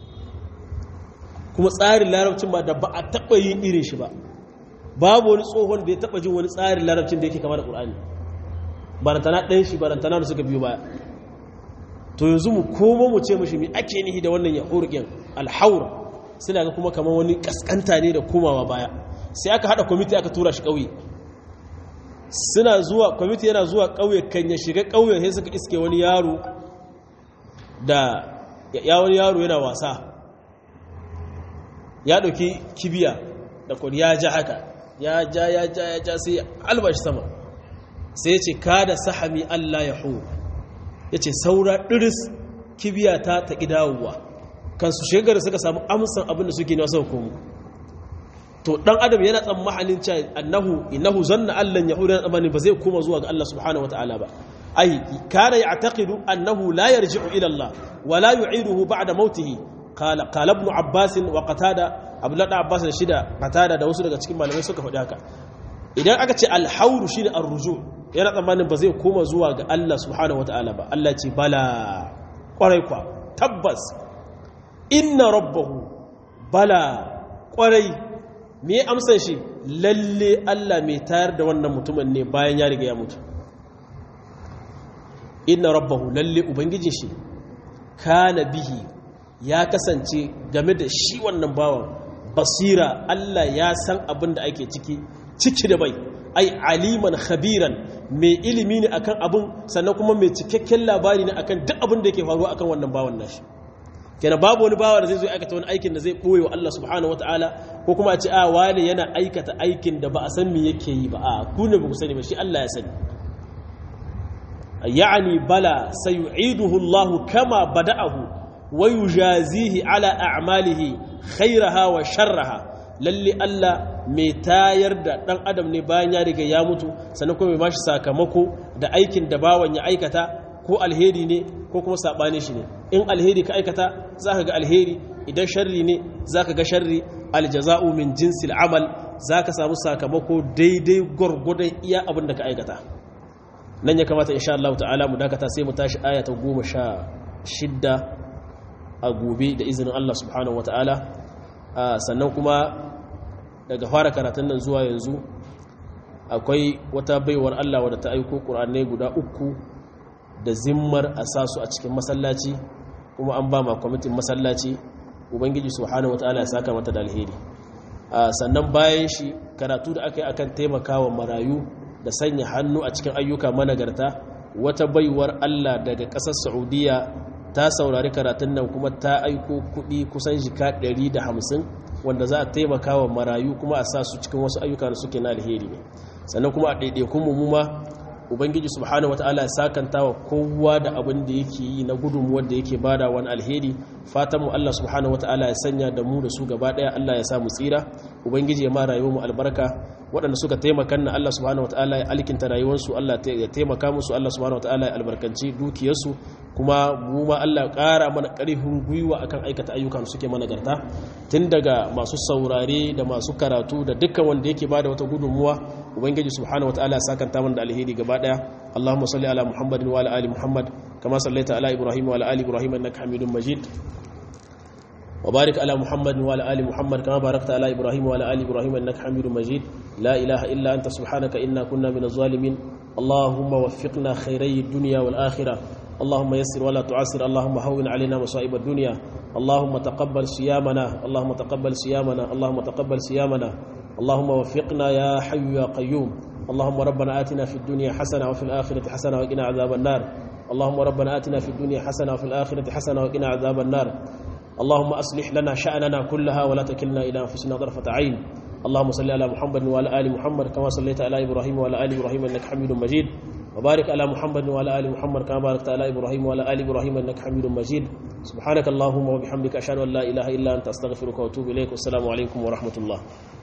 kuma tsarin larabcin ba da ba a taɓa yin irin shi ba babu wani tsohon da ya taɓa jin wani tsarin larabcin da yake kama da ƙulani barantana ɗan shi barantana da suka biyo baya to yanzu mu koma mu ce mashi mai ake nihi da wannan ya hurƙin alhaura suna ga kuma kamar wani ƙasƙanta ne da komawa baya sai aka haɗa kwamiti aka tura shi ƙauye suna zuwa kwamiti yana zuwa ƙauye kan ya shiga ƙauyen sai suka iske wani yaro da ya wani yaro yana wasa ya ɗauki kibiya da kwani ya ja haka ya ja ya ja ya ja sai albashi sama sai ya ce kada sahami Allah ya hu ya ce saura ɗiris kibiya ta taƙi dawowa kan su shekara suka samu amsan abin da suke na sau komu to ɗan adam yana tsammanin cewa annahu innahu zanna Allah ya hu yana tsammanin ba zai koma zuwa ga Allah subhanahu wata'ala ba ai kana ya'taqidu annahu la yarji'u ila Allah wa la yu'iduhu ba'da mautihi qala qala ibn Abbas wa Qatada Abdullah ibn Abbas da shida Qatada da wasu daga cikin malamai suka faɗi haka idan aka ce al-hawru shine ar-ruju yana tsammanin ba zai koma zuwa ga Allah subhanahu wata'ala ba Allah ce bala kwarai kwa tabbas inna rabbahu bala kwarai me amsan shi lalle Allah mai tayar da wannan mutumin ne bayan ya riga ya mutu inna rabbahu lalle ubangijin shi kana bihi ya kasance game da shi wannan bawan basira Allah ya san abin da ake ciki ciki da bai ai aliman khabiran mai ilimi ne akan abin sannan kuma mai cikakken labari ne akan duk abin da yake faruwa akan wannan bawan nashi kenan babu wani bawa da zai zo aikata wani aikin da zai boye wa Allah subhanahu wataala ko kuma a ce a wani yana aikata aikin da ba a san me yake yi ba a ku ne ba ku sani ba shi Allah ya sani يعني بلى سيعيده الله كما بدأه ويجازيه على أعماله خيرها وشرها lalle Allah mai tayar da ɗan adam ne bayan ya riga ya mutu sannan kuma mai bashi sakamako da aikin da bawan ya aikata ko alheri ne ko kuma saɓani shi ne in alheri ka aikata za ka ga alheri idan sharri ne za ka ga sharri aljaza'u min jinsil amal za ka samu sakamako daidai gwargwadon iya abin da ka aikata nan ya kamata insha Allah ta'ala mu dakata sai mu tashi aya ta goma sha shidda a gobe da izinin Allah subhanahu wata'ala sannan kuma daga fara karatun nan zuwa yanzu akwai wata baiwar Allah wadda ta aiko ƙur'anai guda uku da zimmar a sa su a cikin masallaci kuma an ba ma kwamitin masallaci ubangiji subhanahu wata'ala ya saka mata da alheri sannan bayan shi karatu da aka yi akan taimakawa marayu da sanya hannu a cikin ayyuka managarta wata baiwar Allah daga ƙasar Saudiya ta saurari karatun nan kuma ta aiko kuɗi kusan jika 150 wanda za a taimaka wa marayu kuma a sa su cikin wasu ayyuka da suke na alheri ne sannan kuma a ɗaiɗaikun mu ma ubangiji subhanahu wataala ya sakanta wa kowa da abin da yake yi na gudunmuwar da yake bada wani alheri fatan mu Allah subhanahu wataala ya sanya da mu da su gaba ɗaya Allah ya sa mu tsira ubangiji ya ma rayuwar mu albarka waɗanda suka taimaka na Allah subhanahu wataala ya alkinta rayuwarsu Allah ya taimaka musu Allah subhanahu wataala ya albarkanci dukiyarsu kuma mu ma Allah ƙara mana ƙarfin gwiwa akan aikata ayyukan suke mana garta tun daga masu saurare da masu karatu da dukkan wanda yake bada wata gudunmuwa ubangiji subhanahu wataala ya sakanta mana da alheri gaba daya Allahumma salli ala Muhammadin wa ala ali Muhammad kama sallaita ala Ibrahim wa ala ali Ibrahim innaka Hamidum Majid وبارك على محمد وعلى ال محمد كما باركت على ابراهيم وعلى ال ابراهيم انك حميد مجيد لا اله الا انت سبحانك انا كنا من الظالمين اللهم وفقنا خيري الدنيا والاخره اللهم يسر ولا تعسر اللهم هون علينا مصائب الدنيا اللهم تقبل صيامنا اللهم تقبل صيامنا اللهم تقبل صيامنا اللهم وفقنا يا حي يا قيوم اللهم ربنا آتنا في الدنيا حسنة وفي الآخرة حسنة وقنا عذاب النار اللهم ربنا آتنا في الدنيا حسنة وفي الآخرة حسنة وقنا عذاب النار اللهم أصلح لنا شأننا كلها ولا تكلنا إلى أنفسنا طرفة عين اللهم صل على محمد وعلى آل محمد كما صليت على إبراهيم وعلى آل إبراهيم إنك حميد مجيد وبارك على محمد وعلى آل محمد كما باركت على إبراهيم وعلى آل إبراهيم إنك حميد مجيد سبحانك اللهم وبحمدك أشهد أن لا إله إلا أنت أستغفرك وأتوب إليك والسلام عليكم ورحمة الله